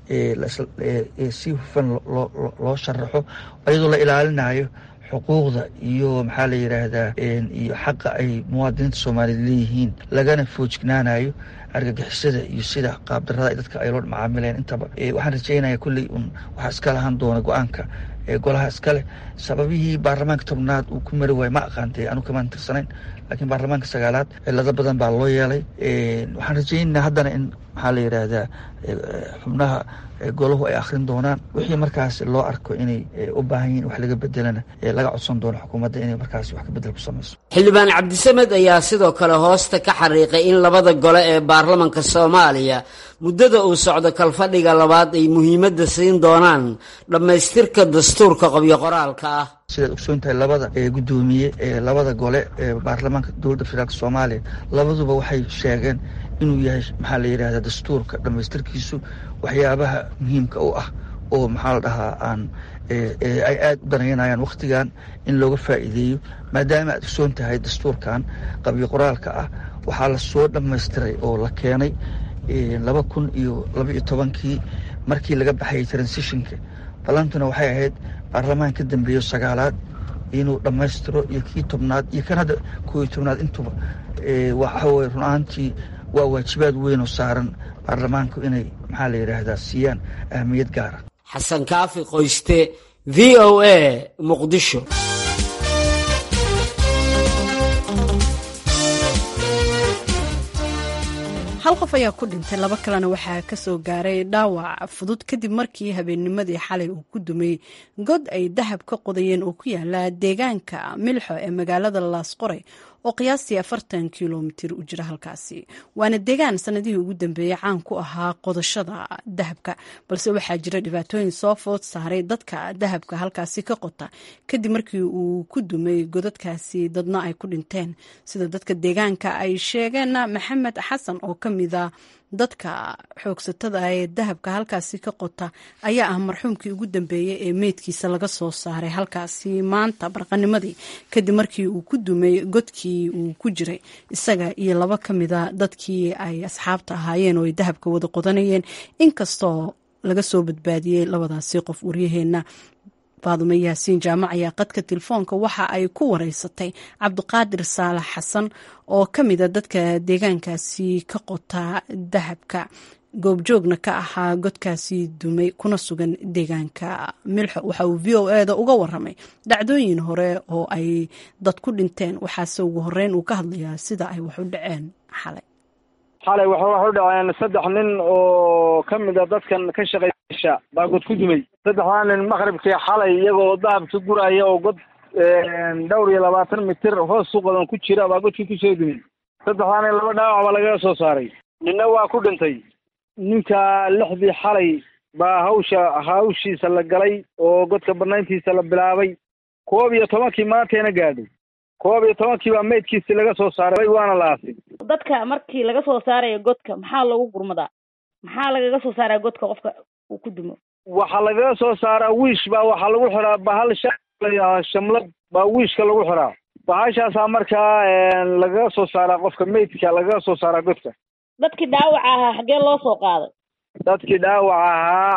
si hufan loo sharaxo iyadoo la ilaalinayo xuquuqda iyo maxaa la yidhaahdaa iyo xaqa ay muwaadiniinta soomaaliyeed leeyihiin lagana foojignaanayo argagixisada iyo sida qaabdarada dadka ay loo macaamileen intaba waxaan rajeynaya kulley un waxaa iska lahaan doona go-aanka golaha iskale sababihii baarlamaanka tobnaad uu ku mari waayo ma aqaantay anu kamaan tirsanayn laakiin baarlamaanka sagaalaad cilado badan baa loo yeelay waxaan rajeynaa haddana in maxaa la yidhaahdaa xubnaha golahu ay akhrin doonaan wixii markaas loo arko inay u baahan yihin wax laga bedelana laga codsan doono xukuumadda inay markaas wax ka bedel ku samayso xildhibaan cabdisamed ayaa sidoo kale hoosta ka xariiqay in labada gole ee baarlamanka soomaaliya muddada uu socdo kalfadhiga labaad ay muhiimadda siin doonaan dhammaystirka dastuurka qobyo qoraalka ah sidaad ogsoon tahay labada guddoomiye ee labada gole ee baarlamaanka dowladda federaalk soomaaliya labaduba waxay sheegeen inuu yahay maxaa la yidhahdaa dastuurka dhammaystirkiisu waxyaabaha muhiimka u ah oo maxaa la dhahaa aan ay aada u danaynayaan wakhtigan in looga faa'iideeyo maadaama aad ogsoon tahay dastuurkan qabyo qoraalka ah waxaa la soo dhammaystiray oo la keenay laba kun iyo laba iyo tobankii markii laga baxayay transitionka ballantuna waxay ahayd baarlamaan ka dambeeyo sagaalaad inuu dhammaystiro iyo kii tobnaad iyo kan hadda koo iyo tobnaad intuba waxa weye run ahaantii waa waajibaad weyn oo saaran baarlamaanku inay maxaa la yidhaahdaa siiyaan ahmiyad gaara xasan kaafi qoyste v o a muqdisho hal qof ayaa ku dhintay laba kalena waxaa ka soo gaaray dhaawac fudud kadib markii habeennimadii xalay uu ku dumay god ay dahab ka qodayeen oo ku yaala deegaanka milxo ee magaalada laasqoray oo qiyaastii afartan kilomitir u jira halkaasi waana deegaan sanadihii ugu dambeeyey caan ku ahaa qodashada dahabka balse waxaa jira dhibaatooyin soo food saaray dadka dahabka halkaasi ka qota kadib markii uu ku dumay godadkaasi dadna ay ku dhinteen sida dadka deegaanka ay sheegeen maxamed xasan oo ka mida dadka xoogsatada ee dahabka halkaasi ka qota ayaa ah marxuumkii ugu dambeeyey ee meydkiisa laga soo saaray halkaasi maanta barqanimadii kadib markii uu ku dumay godkii uu ku jiray isaga iyo laba ka mida dadkii ay asxaabta ahaayeen oo ay dahabka wada qodanayeen inkastoo laga soo badbaadiyey labadaasi qof waryaheena faadume yaasiin jaamac ayaa qadka telefoonka waxa ay ku wareysatay cabdiqaadir saalax xasan oo ka mida dadka deegaankaasi ka qota dahabka goobjoogna ka ahaa godkaasi dumay kuna sugan deegaanka milxo waxa uu v o eda uga waramay dhacdooyin hore oo ay dad ku dhinteen waxaase ugu horeyn uu ka hadlayaa sida ay wax u dhaceen xalay xalay waxa wax u dhaceen saddex nin oo ka mid a dadkan ka shaqeysha baa god ku dumay saddexdaa nin maqribkii xalay iyagoo dahabka guraya oo god dhowr iyo labaatan mitir hoos suqadan ku jira baa godkii kusoo dumay saddexdaa nin laba dhaawac baa lagaga soo saaray ninna waa ku dhintay ninka lixdii xalay baa hawsha hawshiisa la galay oo godka banayntiisa la bilaabay koob iyo tobankii maanteena gaadhay koob iyo tobankii baa meydkiisi laga soo saaray waana la aasay dadka markii laga soo saarayo godka maxaa loogu gurmadaa maxaa lagaga soo saaraa godka qofka uu ku dumo waxaa lagaga soo saaraa wiish baa waxaa lagu xiraa bahal sha shamlad baa wiishka lagu xiraa bahashaasaa markaa lagaga soo saaraa qofka meydka lagaga soo saaraa godka dadkii dhaawaca ahaa xaggee loo soo qaaday dadkii dhaawac ahaa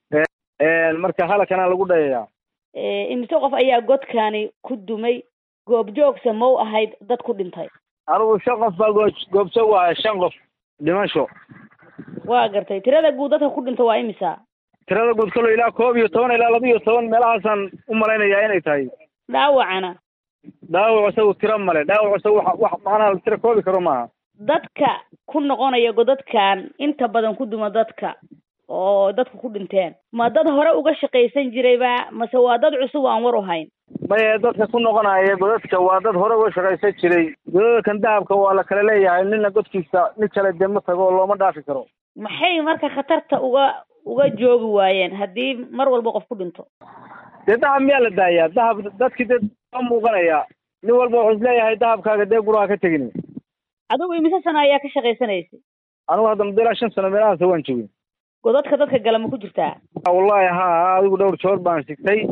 marka halakana lagu dhayayaa imise qof ayaa godkani ku dumay goobjoogsa ma u ahayd dad ku dhintay anigu shan qof baa goo goobjoog ahay shan qof dhimasho waa gartay tirada guud dadka ku dhinta waa imisa tirada guud kalo ilaa koob iyo toban ilaa laba iyo toban meelahaasaan u malaynayaa inay tahay dhaawacana dhaawac isagu tiro male dhaawac isagu wax wax macnaha tiro koobi karo maaha dadka ku noqonaya godadkan inta badan ku duma dadka oo dadku ku dhinteen ma dad hore uga shaqaysan jirayba mase waa dad cusub aan war u hayn maye dadka ku noqonaya godadka waa dad hore uga shaqaysan jiray godadkan dahabka waa la kala leeyahay nina godkiisa nin kale dee ma tago oo looma dhaafi karo maxay marka khatarta uga uga joogi waayeen haddii mar walba qof ku dhinto dee dahab miyaa la daayaa dahab dadkii dee a muuqanaya nin walba wuxuu isleeyahay dahabkaaga dee guraha ka tegin adigu imise sano ayaa ka shaqaysanaysay anigu hadda muddo ilaa shan sano meelahaas waan joogay godadka dadka gala ma ku jirtaa wallahi ha adigu dhowr joor baan sigtay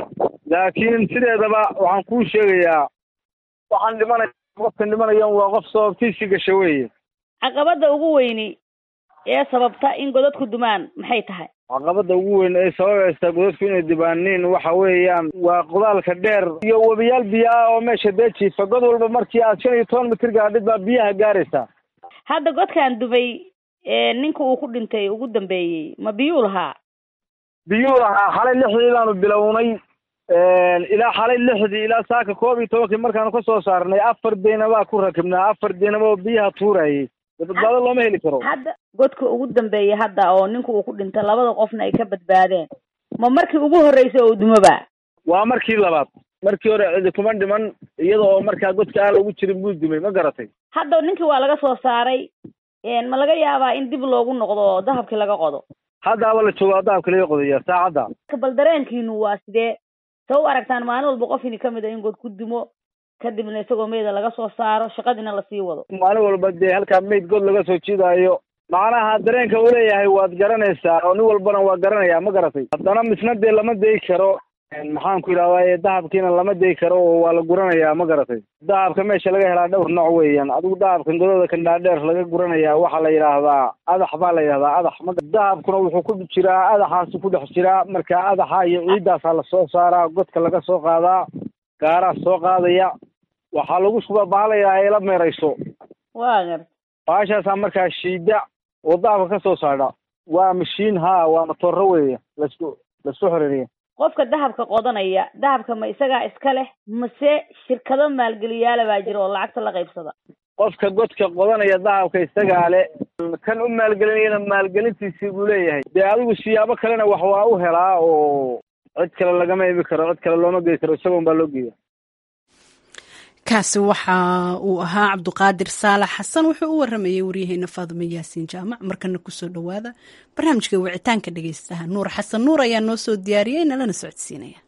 laakiin sideedaba waxaan kuu sheegayaa waxaan dhimanaya qofkan dhimanayan waa qof sababtiisii gasha weeye caqabada ugu weyni ee sababta in godadku dumaan maxay tahay caqabada ugu weyn ee sababaysa godadku inay dibaaniin waxa weeyaan waa qodaalka dheer iyo webiyaal biyo ah oo meesha dee jiifa god walba markii aad shan iyo toban mitir gaadhid baa biyaha gaaraysaa hadda godkan dumay ninka uu ku dhintay ugu dambeeyey ma biyuu lahaa biyuu lahaa xalay lixdii baanu bilownay ilaa xalay lixdii ilaa saaka koob iyo tobankii markaanu ka soo saarnay afar deynabaa ku rakibnaa afar deynaba oo biyaha tuurayay badbaado looma heli karo hadda godka ugu dambeeyey hadda oo ninka uu ku dhintay labada qofna ay ka badbaadeen ma markii ugu horreysay oo dumoba waa markii labaad markii hore cidi kuma dhiman iyada oo markaa godka aan lagu jirin buu dumay ma garatay hadda ninkii waa laga soo saaray ma laga yaabaa in dib loogu noqdo oo dahabkii laga qodo haddaaba la joogaa dahabka laga qodaya saacadda bal dareenkiinu waa sidee sa u aragtaan maalin walba qof ini kamid a in god ku dumo kadibna isagoo meyda laga soo saaro shaqadiina lasii wado maalin walba dee halkaa meyd god laga soo jiidaayo macnaha dareenka uu leeyahay waad garanaysaa oo nin walbana waa garanayaa ma garatay haddana misna dee lama dayi karo maxaan ku yidhahdaa dahabkiina lama dayi karo oo waa la guranayaa ma garatay dahabka meesha laga helaa dhowr nooc weeyaan adigu dahabkan godada kan dhaadheer laga guranayaa waxaa la yidhaahdaa adax baa la yidhahdaa adax ma dahabkuna wuxuu ku jiraa adaxaasi ku dhex jiraa marka adaxa iyo ciiddaasaa lasoo saaraa godka laga soo qaadaa gaaraa soo qaadaya waxaa lagu shubaa baha la yidhaha ila meerayso waa gar baashaasaa markaa shiida oo dahabka ka soo saadha waa mashiin haa waa matooro weeye lasku lasu xiriiriya qofka dahabka qodanaya dahabka ma isagaa iska leh mase shirkado maalgeliyaala baa jira oo lacagta la qaybsada qofka godka qodanaya dahabka isagaa le kan u maalgelinayana maalgelintiisii buu leeyahay dee adigu siyaabo kalena wax waa u helaa oo cid kale lagama ibi karo cid kale looma gey karo isagoon baa loo geeya kaasi waxa uu ahaa cabduqaadir saalax xasan wuxuu u waramayay waryaheena faadimo yaasiin jaamac markana kusoo dhowaada barnaamijka wicitaanka dhegeystaha nuur xasan nuur ayaa noo soo diyaariyey nalana socodsiinaya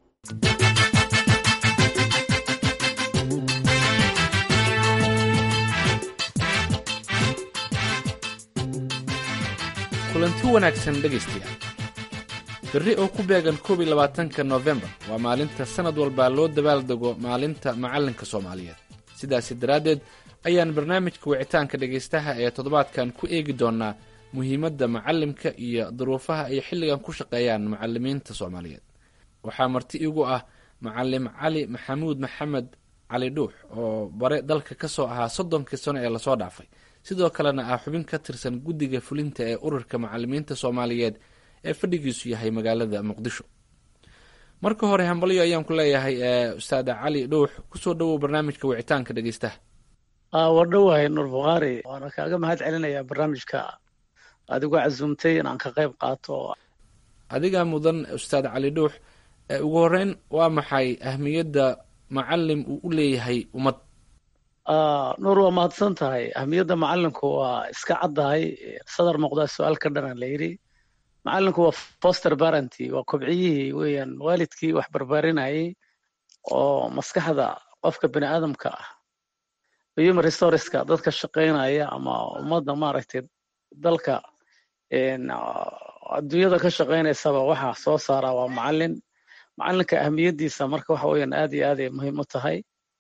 kulanti wanaagsan dhegaystayaal berri oo ku beegan koob iyo labaatanka noofembar waa maalinta sannad walba loo dabaaldego maalinta macallinka soomaaliyeed sidaasi daraaddeed ayaan barnaamijka wicitaanka dhegaystaha ee toddobaadkan ku eegi doonnaa muhiimadda macallimka iyo duruufaha ay xilligan ku shaqeeyaan macallimiinta soomaaliyeed waxaa marti igu ah macallim cali maxamuud maxamed cali dhuux oo bare dalka ka soo ahaa soddonkii sano ee lasoo dhaafay sidoo kalena ah xubin ka tirsan guddiga fulinta ee ururka macallimiinta soomaaliyeed ee fadhigiisu yahay magaalada muqdisho marka hore hambalyo ayaan ku leeyahay ustaada cali dhuux kusoo dhowow barnaamijka wicitaanka dhegeystaha waa dhowahay nuur bukhaari waana kaaga mahad celinayaa barnaamijka adigu casuumtay inaan ka qayb qaato adigaa mudan ustaad cali dhuux ugu horeyn waa maxay ahmiyadda macalim uu u leeyahay ummad nuur waa mahadsan tahay ahmiyadda macalinku waa iska caddahay sadar muuqdaa su-aal ka dhanan la yidhi macalinku waa foster barenty waa kobciyihii weeyaan waalidkii wax barbaarinayay oo maskaxda qofka bini aadamka ah human resourceska dadka shaqaynaya ama ummadda maaragtay dalka adduunyada ka shaqaynaysaba waxa soo saara waa macalin macalinka ahmiyaddiisa marka waxa weeyaan aad iyo aad ay muhiim u tahay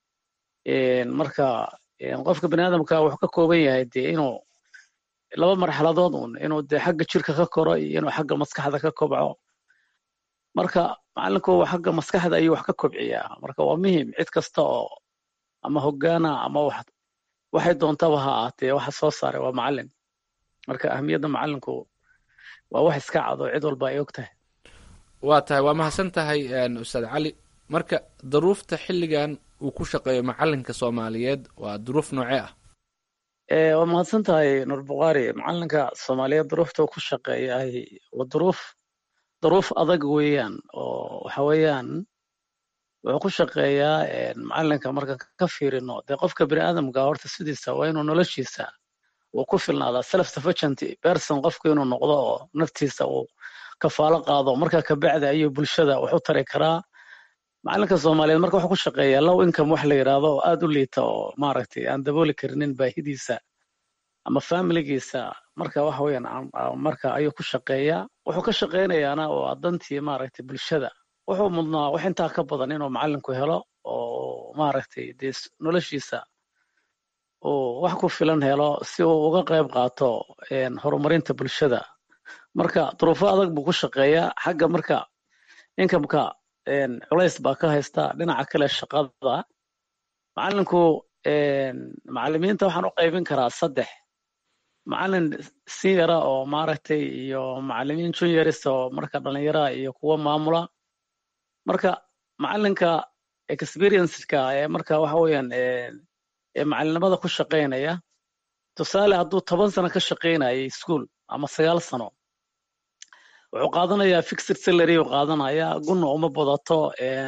marka qofka bini aadamka wuxuu ka kooban yahay dee inuu laba marxaladood un inuu dee xagga jirka ka koro iyo inuu xagga maskaxda ka kobco marka macalinku xagga maskaxda ayuu wax ka kobciyaa marka waa muhim cid kasta oo ama hogaana ama wax waxay doontaba ha ahaatee waxa soo saaray waa macalin marka ahmiyadda macalinku waa wax iska cado cid walba ay og tahay waa tahay waa mahadsan tahay ustaad cali marka daruufta xilligan uu ku shaqeeyo macalinka soomaaliyeed waa duruuf noocee ah waa mahadsan tahay nuur bukhaari macalinka soomaaliyeed duruufta uu ku shaqeeyahay waa duruuf duruuf adag weeyaan oo waxa weeyaan wuxuu ku shaqeeyaa macalinka marka ka fiirino dee qofka bini aadamka horta sidiisa waa inuu noloshiisa uu ku filnaadaa self sufficient person qofku inuu noqdo oo naftiisa uu kafaalo qaado marka kabacdi ayuu bulshada wax u tari karaa macalinka soomaaliyeed marka wuxuu ku shaqeeyaa low income wax la yidhaahdo oo aad u liita oo maaragtay aan dabooli karinin baahidiisa ama familigiisa marka waxa weeyaan marka ayuu ku shaqeeyaa wuxuu ka shaqeynayaana waa dantii maaragtay bulshada wuxuu mudnaa wax intaa ka badan inuu macalinku helo oo maaragtay dee noloshiisa uu wax ku filan helo si uu uga qayb qaato horumarinta bulshada marka duruufo adag buu ku shaqeeyaa xagga marka inkamka culays baa ka haysta dhinaca kale shaqada macalinku macalimiinta waxaan u qaybin karaa saddex macalin seniora oo maaragtay iyo macalimiin junioris oo marka dhalinyaraha iyo kuwa maamula marka macalinka experienceka ee marka waxa weeyaan ee macalinimada ku shaqaynaya tusaale hadduu toban sano ka shaqaynayay school ama sagaal sano wuxuu qaadanayaa fixed salary uu qaadanayaa gunna uma badato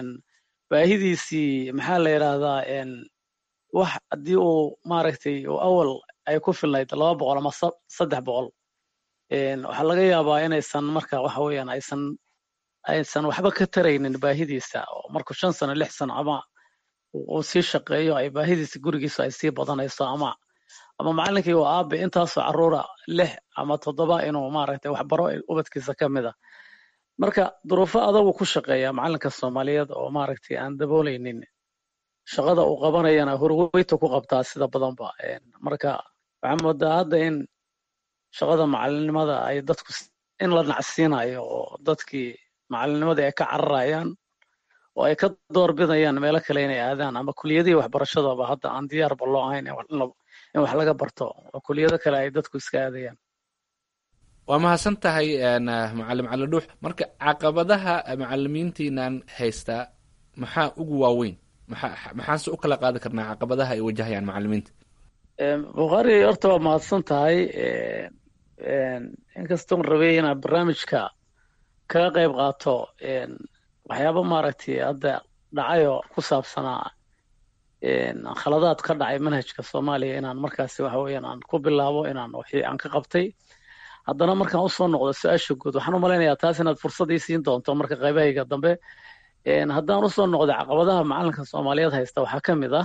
baahidiisii maxaa la yidhaahdaa wax haddii uu maaragtay uu awal ay ku filnayd laba boqol ama saddex boqol waxaa laga yaabaa inaysan marka waxa weeyaan aysan aysan waxba ka taraynin baahidiisa oo markuu shan sano lix sano ama uu sii shaqeeyo ay baahidiisa gurigiisa ay sii badanayso ama ama macalinkii waa aabe intaasoo caruura lix ama toddoba inuu maaragtay waxbaro ubadkiisa ka mid a marka duruufo adagu ku shaqeeya macalinka soomaaliyeed oo maaragtay aan dabooleynin shaqada uu qabanayana hurweyta ku qabtaa sida badanba marka waxaa moodaa hadda in shaqada macalinimada ay dadku in la nacsiinayo oo dadkii macalinimada ay ka cararayaan oo ay ka doorbidayaan meelo kale inay aadaan ama kuliyadihii waxbarashadaba hadda aan diyaarba loo ahayn in wax laga barto oo kuliyado kale ay dadku iska aadayaan waa mahadsan tahay macalin cali dhuux marka caqabadaha macalimiintiinan haystaa maxaa ugu waaweyn maxaa maxaanse u kala qaadi karnaa caqabadaha ay wajahayaan macalimiinta bukhaari horta waa mahadsan tahay inkastoon rabay inaad barnaamijka kaga qayb qaato waxyaaba maaragtay hadda dhacayoo ku saabsanaa khaladaad ka dhacay manhajka soomaaliya inaan markaasi waxa weeyaan aan ku bilaabo inaan wixii aan ka qabtay haddana markaan usoo noqdo su-aasha guud waxaan u malaynayaa taas inaad fursad ii siin doonto marka qaybahayga dambe haddaan usoo noqdo caqabadaha macalinka soomaaliyeed haysta waxaa ka mid ah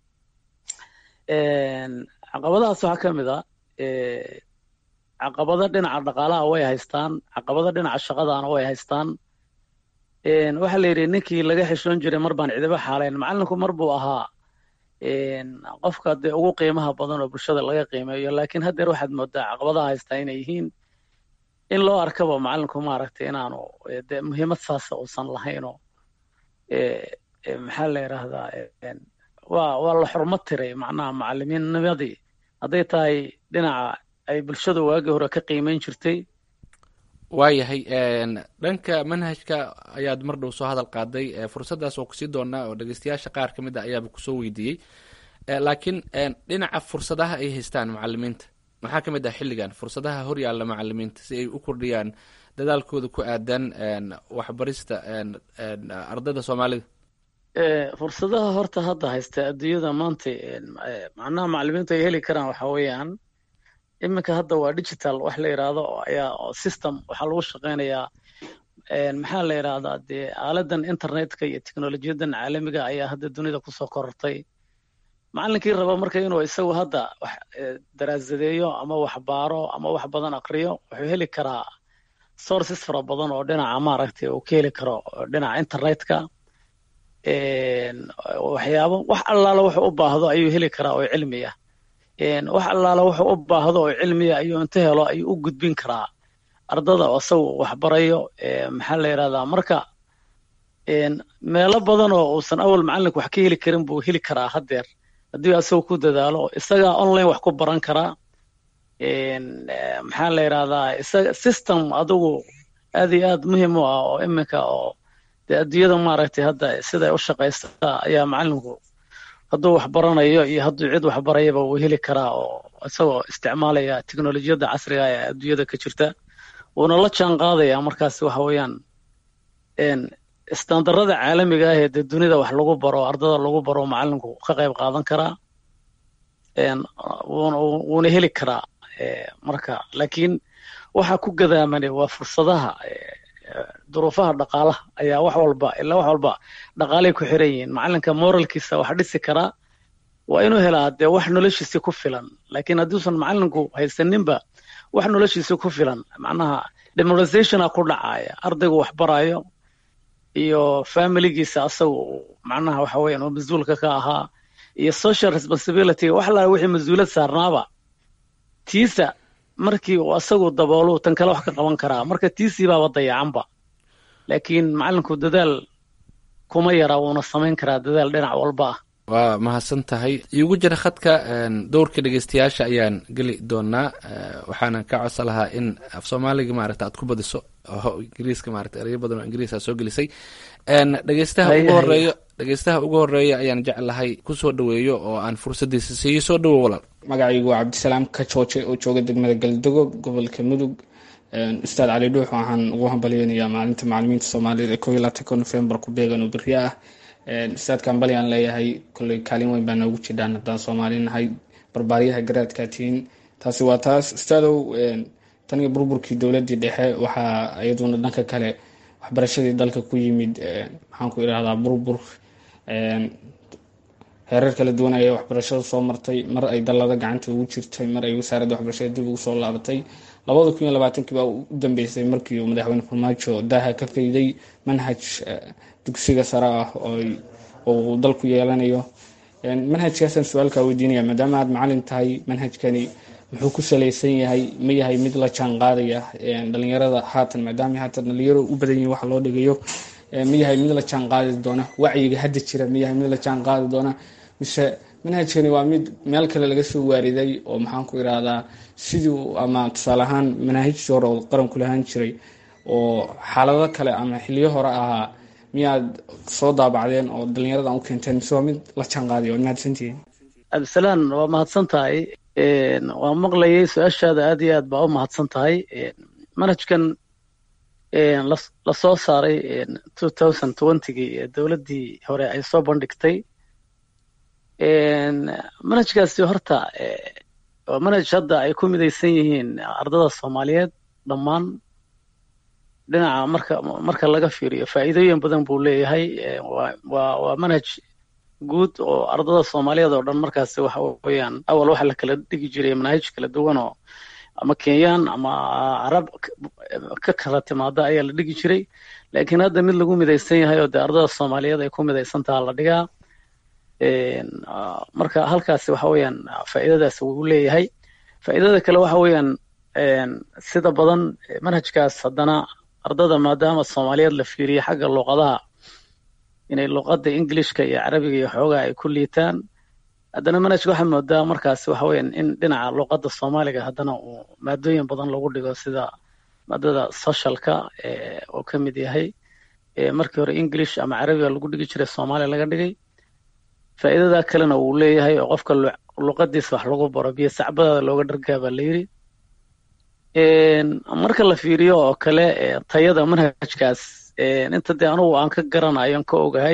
caqabadahaas waxaa ka mid ah caqabado dhinaca dhaqaalaha way haystaan caqabado dhinaca shaqadana way haystaan waxaa la yidhi ninkii laga xishoon jiray mar baan cidiba xaalayn macalinku mar buu ahaa qofka dee ugu qiimaha badan oo bulshada laga qiimeeyo laakiin haddeer waxaad moodaa caqabadaha haystaa inay yihiin in loo arkaba macalinku maaragtay inaanu dee muhiimad saasa uusan lahaynoo maxaa la yidhaahdaa waa waa la xurmo tiray macnaha macalimiinnimadii hadday tahay dhinaca ay bulshadu waagii hore ka qiimeyn jirtay waayahay dhanka manhajka ayaad mar dhow soo hadal qaaday fursaddaas oo kusii doonaa oo dhegeystayaasha qaar ka mid a ayaaba kusoo weydiiyey laakiin dhinaca fursadaha ay haystaan macalimiinta maxaa ka mid ah xilligan fursadaha horyaalla macalimiinta si ay u kordhiyaan dadaalkooda ku aadan waxbarista ardayda soomaalida fursadaha horta hadda haysta adduunyada maanta macnaha macalimiintu ay heli karaan waxa weeyaan iminka hadda waa digital wax la yidhaahdo ayaa system waxaa lagu shaqeynayaa maxaa la yidhaahdaa dee aaladan internetka iyo teknolojiyadan caalamiga ayaa hadda dunida kusoo korortay macalinkii raba marka inuu isagu hadda wax daraasadeeyo ama wax baaro ama wax badan akriyo wuxuu heli karaa sources fara badan oo dhinaca maaragtay uu ka heli karo dhinaca internetka waxyaabo wax allaala wuxuu u baahdo ayuu heli karaa oo cilmi ah wax allaala wuxuu u baahdo oo cilmiya ayuu inta helo ayuu u gudbin karaa ardada oo isagu waxbarayo maxaa la yidhahdaa marka meelo badan oo uusan awal macalinku wax ka heli karin buu heli karaa haddeer haddii isagu ku dadaalo isagaa online wax ku baran karaa maxaa la yidhahdaa isaga system adigu aad iyo aad muhiim u ah oo iminka oo dee adduunyada maaragtay hadda siday u shaqaysta ayaa macalinku hadduu wax baranayo iyo hadduu cid wax barayaba wuu heli karaa oo isagoo isticmaalaya teknolojiyadda casriga ee adduunyada ka jirta wuuna la jaan qaadaya markaas waxa weeyaan istandarada caalamiga ah ee dee dunida wax lagu baro ardada lagu baro macalinku ka qayb qaadan karaa wuuna heli karaa marka laakiin waxa ku gadaamane waa fursadaha duruufaha dhaqaalaha ayaa wax walba ilaa wax walba dhaqaalay ku xiran yihiin macalinka moralkiisa wax dhisi karaa waa inuu helaa dee wax noloshiisi ku filan laakiin hadduusan macalinku haysaninba wax noloshiisi ku filan macnaha demoralizationa ku dhacaya ardaygu wax barayo iyo familigiisa asagu macnaha waxa weeyaan oo mas-uulka ka ahaa iyo social responsibility wax laa wixii mas-uulad saarnaaba tiisa markii uu asagu daboolu tan kale wax ka qaban karaa marka tiisii baaba dayacanba laakiin macalinku dadaal kuma yara wuuna samayn karaa dadaal dhinac walba ah waa mahadsan tahay iigu jira khadka dowrka dhegeystayaasha ayaan geli doonaa waxaana ka codsan lahaa in af soomaaliga maaragta aad ku badiso oo ingiriiska maarata erayo badan oo ingiriis aa soo gelisay dhegeystaha ugu horeeyo dhegeystaha ugu horeeya ayaan jeclahay kusoo dhaweeyo oo aan fursadiisa siiyo soo dhawo walaal magacaygu waa cabdisalaam kajooje oo jooga degmada galdogo gobolka mudug ustaad cali dhuux waxaan ugu hambalyeynayaa maalinta macalimiinta soomaaliyeed ee koo iyo labaatanka novembar ku beegan oo beriya ah ustaadka hambali aan leeyahay kolley kaalin weyn baa noogu jidhaan haddaan soomaali nahay barbaaryaha garaadkaa tihiin taasi waa taas ustaadow tan iyo burburkii dowladii dhexe waxaa iyaduna dhanka kale waxbarashadii dalka ku yimid maxaan ku idhahdaa burbur heerar kala duwan ayay waxbarashada soo martay mar ay dallada gacanta ugu jirtay mar ay wasaaradda waxbarashada dib ugu soo laabatay labada kun iyo labaatankii baa u dambeysay markii uu madaxweyne farmaajo daaha ka fayday manhaj dugsiga sare ah oo uu dalku yeelanayo manhajkaasaan su-aalkaa weydiinaya maadaama aad macalin tahay manhajkani muxuu ku salaysan yahay ma yahay mid la jaan qaadaya dhalinyarada haatan maadaama haatan dhalinyaro u badan yihin waxa loo dhigayo ma yahay mid la jaan qaadi doona wacyiga hadda jira ma yahay mid la jaan qaadi doona mise manhajkani waa mid meel kale laga soo waariday oo maxaan ku irahdaa sidii ama tusaale ahaan manaahijtii hore oo qaranku lahaan jiray oo xaalado kale ama xiliyo hore ahaa miyaad soo daabacdeen oo dhalinyaradan u keenteen mise waa mid la jaanqaadiya waad mahadsantihiin cabdisalaan waa mahadsan tahay waan maqlayay su-aashaada aad iyo aad baa u mahadsan tahay manhajkan lasoo saaray two thousand twentygii ee dowladdii hore ay soo bandhigtay manhajkaasi horta waa manhaj hadda ay ku midaysan yihiin ardada soomaaliyeed dhammaan dhinaca marka marka laga fiiriyo faa'iidooyin badan buu leeyahay waa waa manhaj guud oo ardada soomaaliyeed oo dhan markaasi waxa weeyaan awal waxa la kala dhigi jiray manaahij kala duwan oo ama kenyaan ama carab ka kala timaada ayaa la dhigi jiray laakiin hadda mid lagu midaysan yahay oo dee ardada soomaaliyeed ay ku midaysan taha la dhigaa marka halkaasi waxa weeyaan faa'iidadaas wuu leeyahay faa'iidada kale waxa weeyaan sida badan manhajkaas haddana ardada maadaama soomaaliyeed la fiiriyo xagga luqadaha inay luqadda englishka iyo carabiga iyo xoogaa ay ku liitaan haddana manhajka waxaa moodaa markaasi waxa weeyaan in dhinaca luqadda soomaaliga haddana uu maadooyin badan lagu dhigo sida maadada socialka oo ka mid yahay markii hore english ama carabiga lagu dhigi jiray soomaaliya laga dhigay faa'iidada kalena wuu leeyahay oo qofka luqadiisa wax lagu baro biyo sacbadaada looga dhargaa baa la yidhi marka la fiiriyo oo kale tayada manhajkaas inta dee anugu aan ka garanayo aan ka ogahay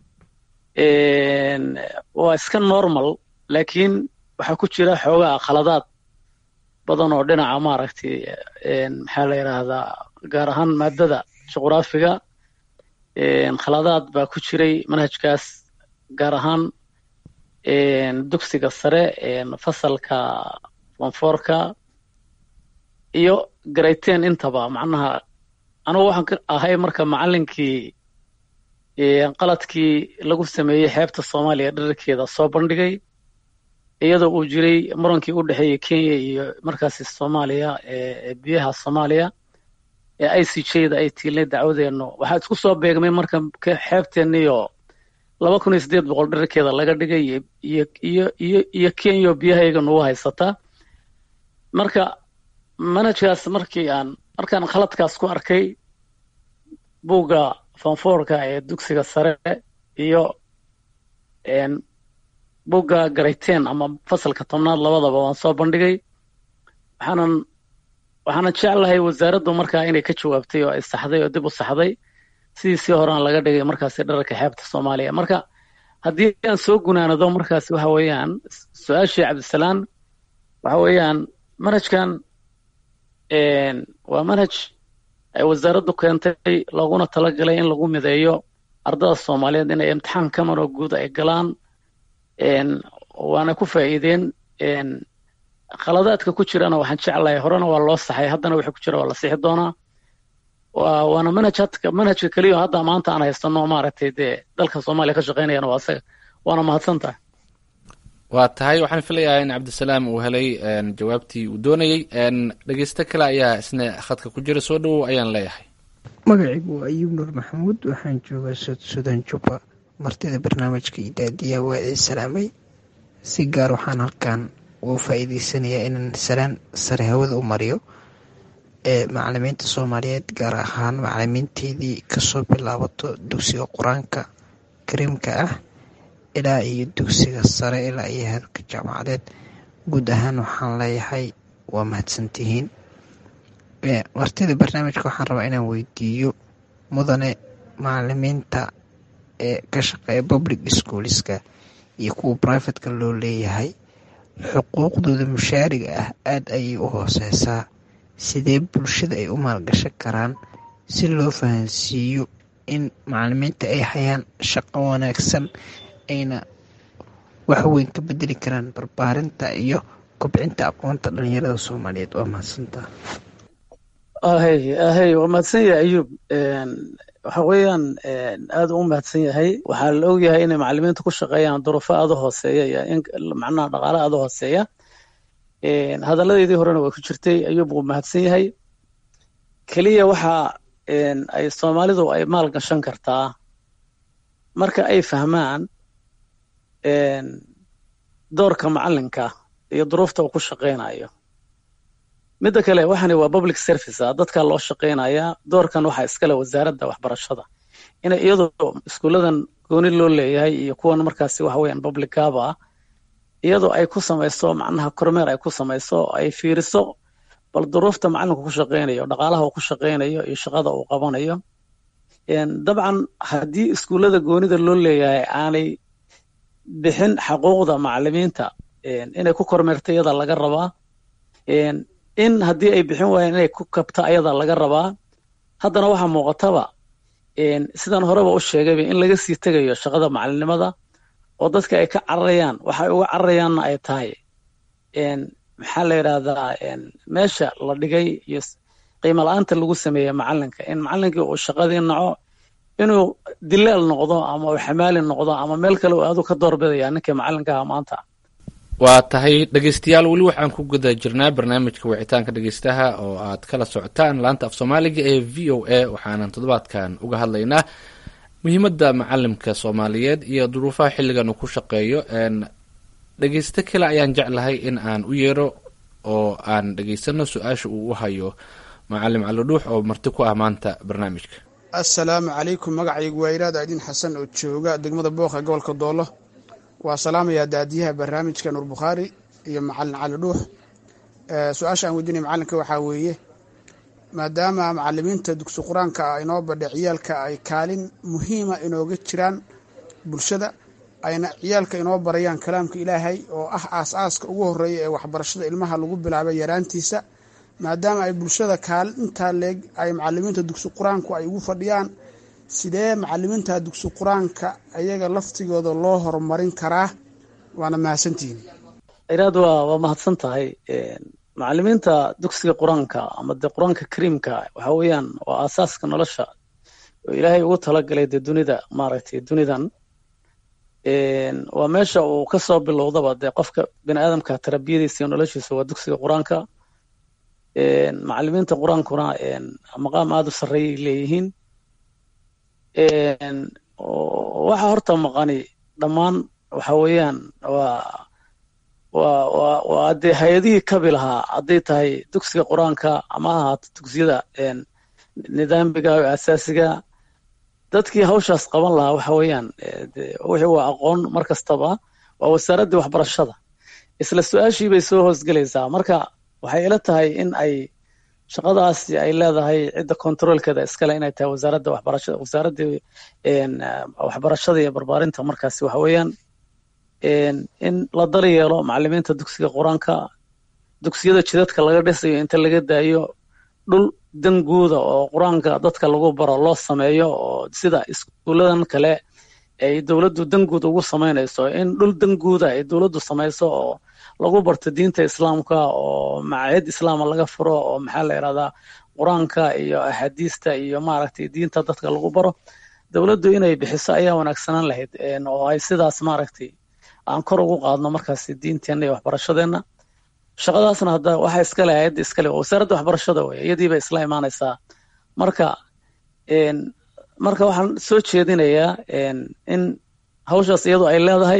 waa iska normal laakiin waxaa ku jira xoogaa khaladaad badan oo dhinaca maaragtay maxaa la yidhaahdaa gaar ahaan maadada juqraafiga khaladaad baa ku jiray manhajkaas gaar ahaan dugsiga sare fasalka fonfoorka iyo garayteen intaba macnaha anugu waxaan ka ahay marka macalinkii qaladkii lagu sameeyey xeebta soomaaliya dherarkeeda soo bandhigay iyadoo uu jiray murankii u dhexeeyey kenya iyo markaasi soomaaliya biyaha soomaaliya ee i c j da ay tiilnay dacwadeennu waxaa isku soo beegmay marka xeebteenniyo laba kun iyo siddeed boqol dherarkeeda laga dhigay iyo iyo iyo iyo kenya oo biyahayga nagu haysata marka manhajkaas markii aan markaan khaladkaas ku arkay buugga fonfoorka ee dugsiga sare iyo buugga garayteen ama fasalka tobnaad labadaba waan soo bandhigay waxaanan waxaanan jeclahay wasaaraddu markaa inay ka jawaabtay oo ay saxday oo dib u saxday sidiisii horaan laga dhigay markaasi dhararka xeebta soomaaliya marka haddii aan soo gunaanado markaasi waxa weeyaan su-aashii cabdisalaan waxa weeyaan manhajkan waa manhaj ay wasaaraddu keentay looguna talagalay in lagu mideeyo ardada soomaaliyeed inay imtixaan kamaroo guud ay galaan waana ku faa'iideen khaladaadka ku jirana waxaan jeclahay horena waa loo saxay haddana wixii ku jira waa la sixi doonaa waana manhaj hadka manhajka keliya hadda maanta aan haysano maaragtay dee dalka soomaaliya ka shaqeynayana waa asaga waana mahadsan tahay waa tahay waxaan filayaa in cabdisalaam uu helay jawaabtii uu doonayey dhegeysto kale ayaa isna khadka ku jira soo dhowow ayaan leeyahay magacaygu waa ayuub nuur maxamuud waxaan joogaa sudan jubba martida barnaamijka idaadiya waa idin salaamay si gaar waxaan halkan ugu faa'iideysanayaa inaan salaan sare hawada u mariyo ee macalimiinta soomaaliyeed gaar ahaan macalimiinteedii kasoo bilaabato dugsiga qur-aanka kariimka ah ilaa iyo dugsiga sare ilaa iyo heerka jaamacadeed guud ahaan waxaan leeyahay waa mahadsantihiin martida barnaamijka waxaan rabaa inaan weydiiyo mudane macalimiinta ee ka shaqeeya public schooliska iyo kuwa brivatka loo leeyahay xuquuqdooda mushaariga ah aada ayay u hooseysaa sidee bulshada ay u maalgashan karaan si loo fahansiiyo in macalimiinta ay hayaan shaqo wanaagsan ayna waxweyn ka bedeli karaan barbaarinta iyo kobcinta aqoonta dhalinyarada soomaaliyeed waa mahadsantaa ahey ahey waa mahadsan yahay ayuub waxa weeyaan aad u mahadsan yahay waxaa la ogyahay inay macalimiinta ku shaqeeyaan duruufo aada u hooseeya iyo in macnaha dhaqaale aada u hooseeya hadalladeedii horena waa ku jirtay ayuub wuu mahadsan yahay keliya waxa ay soomaalidu ay maal gashan kartaa marka ay fahmaan doorka macalinka iyo duruufta uu ku shaqaynayo midda kale waxani waa public service ah dadka loo shaqaynayaa doorkan waxaa iskale wasaaradda waxbarashada inay iyadoo iskuuladan gooni loo leeyahay iyo kuwan markaasi waxa weeyaan public gaba ah iyadoo ay ku samayso macnaha kormeer ay ku samayso ay fiiriso bal duruufta macalinku ku shaqaynayo dhaqaalaha uu ku shaqaynayo iyo shaqada uu qabanayo dabcan haddii iskuullada goonida loo leeyahay aanay bixin xaquuqda macalimiinta inay ku kormeerto iyada laga rabaa in haddii ay bixin waayeen inay ku kabto ayada laga rabaa haddana waxaa muuqataba sidaan horeba u sheegayba in laga sii tegayo shaqada macalinimada oo dadka ay ka cararayaan waxay uga cararayaanna ay tahay maxaa la yidhahdaa meesha la dhigay iyo qiimo la-aanta lagu sameeyey macalinka in macalinkii uu shaqadii naco inuu dilaal noqdo ama uu xamaali noqdo ama meel kale uu aadu ka doorbidaya ninkii macalinkaha maanta waa tahay dhegeystayaal weli waxaan ku guda jirnaa barnaamijka wicitaanka dhegeystaha oo aad kala socotaan laanta af soomaaliga ee v o a waxaanan toddobaadkan uga hadlaynaa muhiimadda macalimka soomaaliyeed iyo duruufaha xilligan uu ku shaqeeyo dhegeysto kale ayaan jeclahay in aan u yeero oo aan dhegeysano su-aasha uu u hayo macalim calidhuux oo marti ku ah maanta barnaamijka assalaamu calaykum magacaygu waa iraad aydin xasan oo jooga degmada booqa gobolka doolo waa salaamayaa daadiyaha barnaamijka nuur bukhaari iyo macalin cali dhuux su-aasha aan weydiinaya macalinka waxaa weeye maadaama macalimiinta dugsi qur-aanka ah inoo badhe ciyaalka ay kaalin muhiima inooga jiraan bulshada ayna ciyaalka inoo barayaan kalaamka ilaahay oo ah aas-aaska ugu horeeya ee waxbarashada ilmaha lagu bilaabay yaraantiisa maadaama ay bulshada kaalin intaa leeg ay macalimiinta dugsi qur-aanku ay ugu fadhiyaan sidee macalimiinta dugsi qur-aanka ayaga laftigooda loo horumarin karaa waana mahadsantihiin iraad waa waa mahadsan tahay macalimiinta dugsiga qur-aanka ama dee qur-aanka kariimka waxa weeyaan waa aasaaska nolosha oo ilaahay ugu talagalay dee dunida maaragtay dunidan waa meesha uu ka soo bilowdaba dee qofka bini aadamka tarbiyadiisa iyo noloshiisa waa dugsiga qur-aanka macalimiinta qur-aankuna maqaam aada u sarreeyay leeyihiin waxa horta maqani dhammaan waxa weeyaan waa waa waa waa dee hay-adihii kabi lahaa hadday tahay dugsiga qur-aanka ama ha ahaato dugsiyada nidaamiga oo asaasiga dadkii hawshaas qaban lahaa waxa weeyaan wixii waa aqoon mar kastaba waa wasaaraddii waxbarashada isla su-aashii bay soo hoosgelaysaa marka waxay ila tahay in ay shaqadaasi ay leedahay cidda controolkeeda iskale inay tahay wasaaradda waxbarashada wasaaraddii waxbarashada iyo barbaarinta markaasi waxa weeyaan in la dali yeelo macalimiinta dugsiga qur-aanka dugsiyada jidadka laga dhisayo inta laga daayo dhul danguuda oo qur-aanka dadka lagu baro loo sameeyo oo sida iskuuladan kale ay dowladdu danguud ugu samaynayso in dhul danguuda ay dowladdu samayso oo lagu barto diinta islaamka oo macaahid islaama laga furo oo maxaa la yidhahdaa qur-aanka iyo axaadiista iyo maaragtay diinta dadka lagu baro dowladdu inay bixiso ayaa wanaagsanaan lahayd oo ay sidaas maaragtay aan kor ugu qaadno markaasi diinteenna iyo waxbarashadeenna shaqadaasna hadda waxa iskale hay-adda iskale waa wasaaradda waxbarashada wey iyadii bay isla imaanaysaa marka marka waxaan soo jeedinayaa in hawshaas iyadu ay leedahay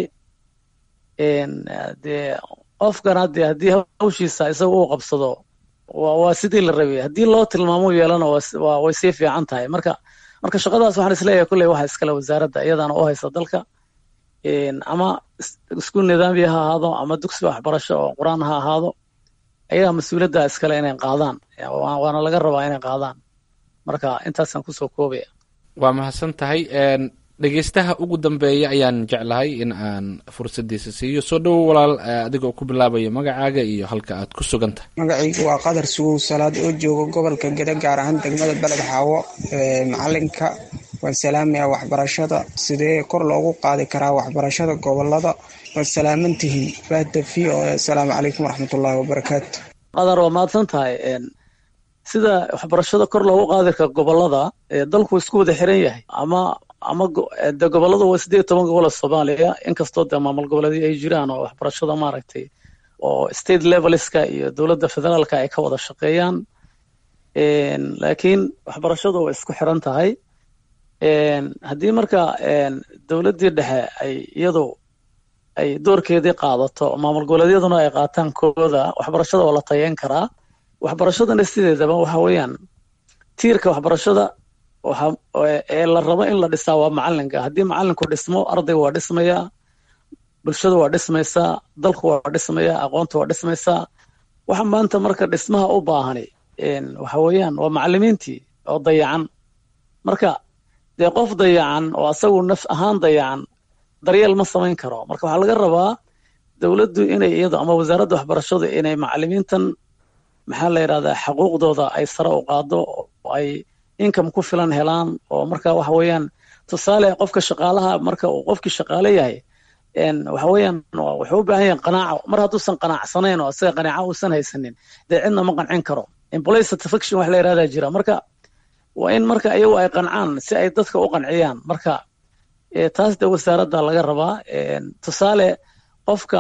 dee qofkan hadde haddii hawshiisa isaga uu qabsado waa sidii la rabay haddii loo tilmaamo yeelana way sii fiican tahay marka marka shaqadaas waxaan isleeyahay kulley waxa iskale wasaaradda iyadana u haysa dalka ama iskuul nidaamiya ha ahaado ama dugsi waxbarasho oo qur-aan ha ahaado ayagaa mas-uuliyadda iskale inay qaadaan waana laga rabaa inay qaadaan marka intaasaan kusoo koobaya waa mahadsan tahay dhegeystaha ugu dambeeya ayaan jeclahay in aan fursadiisa siiyo soo dhowo walaal adigoo ku bilaabaya magacaaga iyo halka aad ku sugan tahay magacaygu waa qadar sugow salaad oo jooga gobolka geda gaar ahaan degmada beled xaawo macalinka waan salaamayaa waxbarashada sidee kor loogu qaadi karaa waxbarashada gobolada waad salaamantihiin bahda v o asalaamu calaykum waraxmatullaahi wabarakaatu qadar waa mahadsan tahay sida waxbarashada kor loogu qaadi kara gobolada dalku isku wada xiran yahay ama ama de gobolada waa sideed toban gobol soomaaliya inkastoo dee maamul goboleedyo ay jiraan oo waxbarashada maaragtay oo state levelska iyo dowladda federaalka ay ka wada shaqeeyaan laakiin waxbarashadu way isku xiran tahay haddii marka dowladdii dhexe ay iyadu ay doorkeedii qaadato maamul goboleedyaduna ay qaataan kooda waxbarashada oo la tayeyn karaa waxbarashadana sideedaba waxa weeyaan tiirka waxbarashada ee la rabo in la dhisaa waa macalinka haddii macalinku dhismo ardayga waa dhismayaa bulshada waa dhismaysaa dalku waa dhismayaa aqoonta waa dhismaysaa waxa maanta marka dhismaha u baahani waxa weeyaan waa macalimiintii oo dayacan marka dee qof dayacan oo asagu naf ahaan dayacan daryeel ma samayn karo marka waxaa laga rabaa dowladdu inay iyado ama wasaaradda waxbarashadu inay macalimiintan maxaa la yidhahdaa xuquuqdooda ay sare u qaado oo ay income ku filan helaan oo marka waxa weeyaan tusaale qofka shaqaalaha marka uu qofkii shaqaale yahay waxa weeyaan wuxuu u baahan yahay qanaaco mar hadduusan qanacsanayn oo isaga qanaaco uusan haysanin dee cidna ma qancin karo employee satisfaction wax la yidhahdaa jira marka waa in marka iyagu ay qancaan si ay dadka u qanciyaan marka taas de wasaaradda laga rabaa tusaale qofka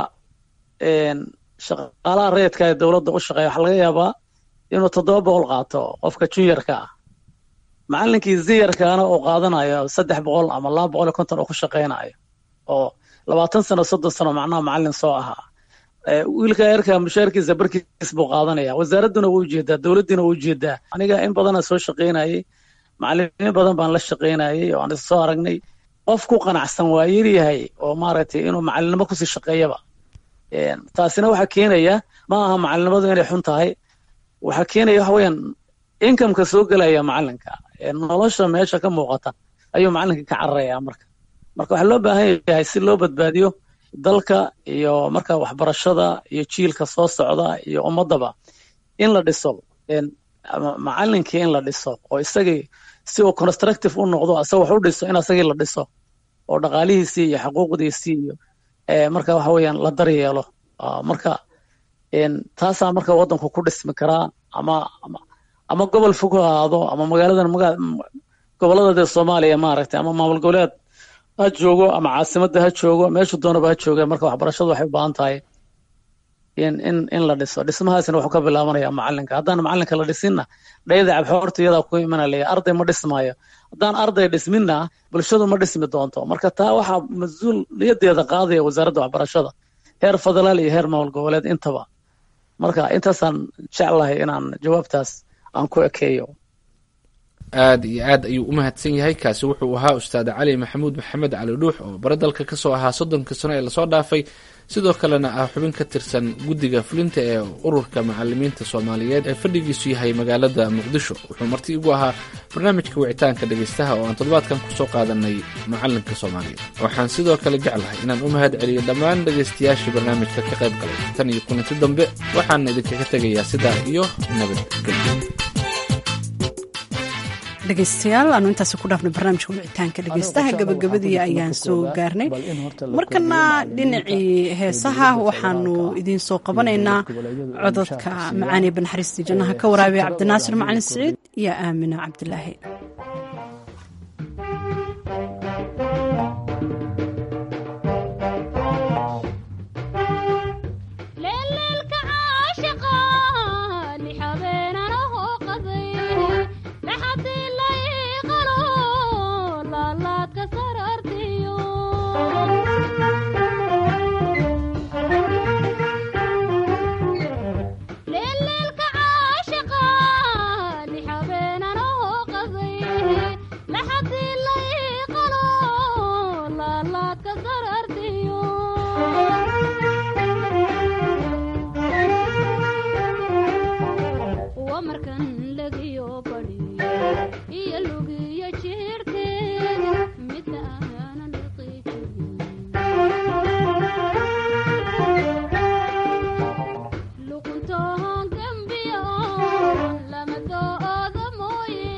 shaqaalaha rayidka ee dowladda u shaqeeya waxaa laga yaabaa inuu toddoba boqol qaato qofka juniorka ah macalinkii ziyarkaana uu qaadanayo saddex boqol ama laba boqol iyo konton uu ku shaqeynayo oo labaatan sano soddon sano macnaha macalin soo ahaa wiilka yarka mushaarkiisa barkiis buu qaadanaya wasaaradduna wuu ujeedaa dowladdiina wuu ujeedaa aniga in badana soo shaqeynayay macalimiin badan baan la shaqeynayay oo aan soo aragnay qof ku qanacsan waa yaryahay oo maaragtay inuu macalinimo kusii shaqeeyaba taasina waxaa keenaya ma aha macalinimadu inay xun tahay waxaa keenaya waxa weeyaan inkameka soo gelaya macalinka nolosha meesha ka muuqata ayuu macalinka ka cararaya marka marka waxaa loo baahan yahay si loo badbaadiyo dalka iyo marka waxbarashada iyo jiilka soo socda iyo ummadaba in la dhiso macalinkii in la dhiso oo isagii si uu constructive u noqdo isaga wax u dhiso in isagii la dhiso oo dhaqaalihiisii iyo xuquuqdiisii iyo marka waxa weeyaan la daryeelo marka taasaa marka waddanku ku dhismi karaa ama ama gobol fog ha ahaado ama magaaladan gobolada dee soomaaliya maaragtay ama maamul goboleed ha joogo ama caasimadda ha joogo meeshu doonaba ha jooga marka waxbarashadu waxay u baahan tahay in in in la dhiso dhismahaasina wuxuu ka bilaabanaya macalinka haddaan macalinka la dhisinna dhayda cabxoorta iyadaa ku imanalaya arday ma dhismaayo haddaan arday dhisminna bulshadu ma dhismi doonto marka taa waxaa mas-uuliyadeeda qaadaya wasaaradda waxbarashada heer federaal iyo heer maamul goboleed intaba marka intaasaan jeclahay inaan jawaabtaas aan ku ekeeyo aad iyo aad ayuu u mahadsan yahay kaasi wuxuu ahaa ustaad cali maxamuud maxamed cali dhuux oo bare dalka ka soo ahaa soddonka sano ee lasoo dhaafay sidoo kalena ah xubin ka tirsan guddiga fulinta ee ururka macalimiinta soomaaliyeed ee fadhigiisu yahay magaalada muqdisho wuxuu marti igu ahaa barnaamijka wicitaanka dhegaystaha oo aan toddobaadkan kusoo qaadanay macalinka soomaaliyeed waxaan sidoo kale jeclahay inaan u mahad celiyo dhammaan dhegaystayaashii barnaamijka ka qayb galay tan iyo kulanti dambe waxaana idinkaga tegayaa sidaa iyo nabadgelyo dhegeystayaal aanu intaasi ku dhaafnay barnaamijka wicitaanka dhegeystaha gabagabadii ayaan soo gaarnay markana dhinacii heesaha waxaanu idiin soo qabanaynaa cododka macaaniya banaxariistii jannaha ka waraabiya cabdinaasir macalin siciid iyo aamina cabdilaahi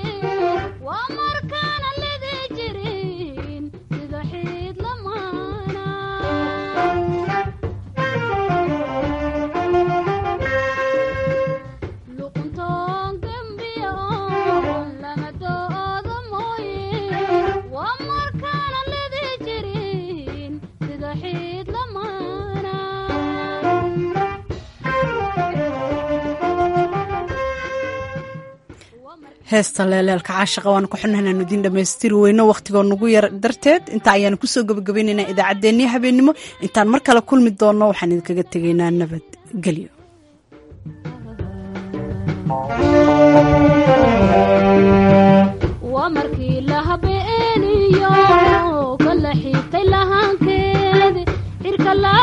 waa markaana lidi jirin sida xiid lamaana heesta leeleelka caashaqa waanu ka xunnahaynaan idiin dhammaystiri weyno wakhtigoo nugu yar darteed inta ayaanu kusoo gabagabaynaynaa idaacaddeenniya habeennimo intaan mar kale kulmi doonno waxaan idinkaga tegaynaa nabadgelyo waa markii la habeeniyo kala xiigtay lahaankeed cirka la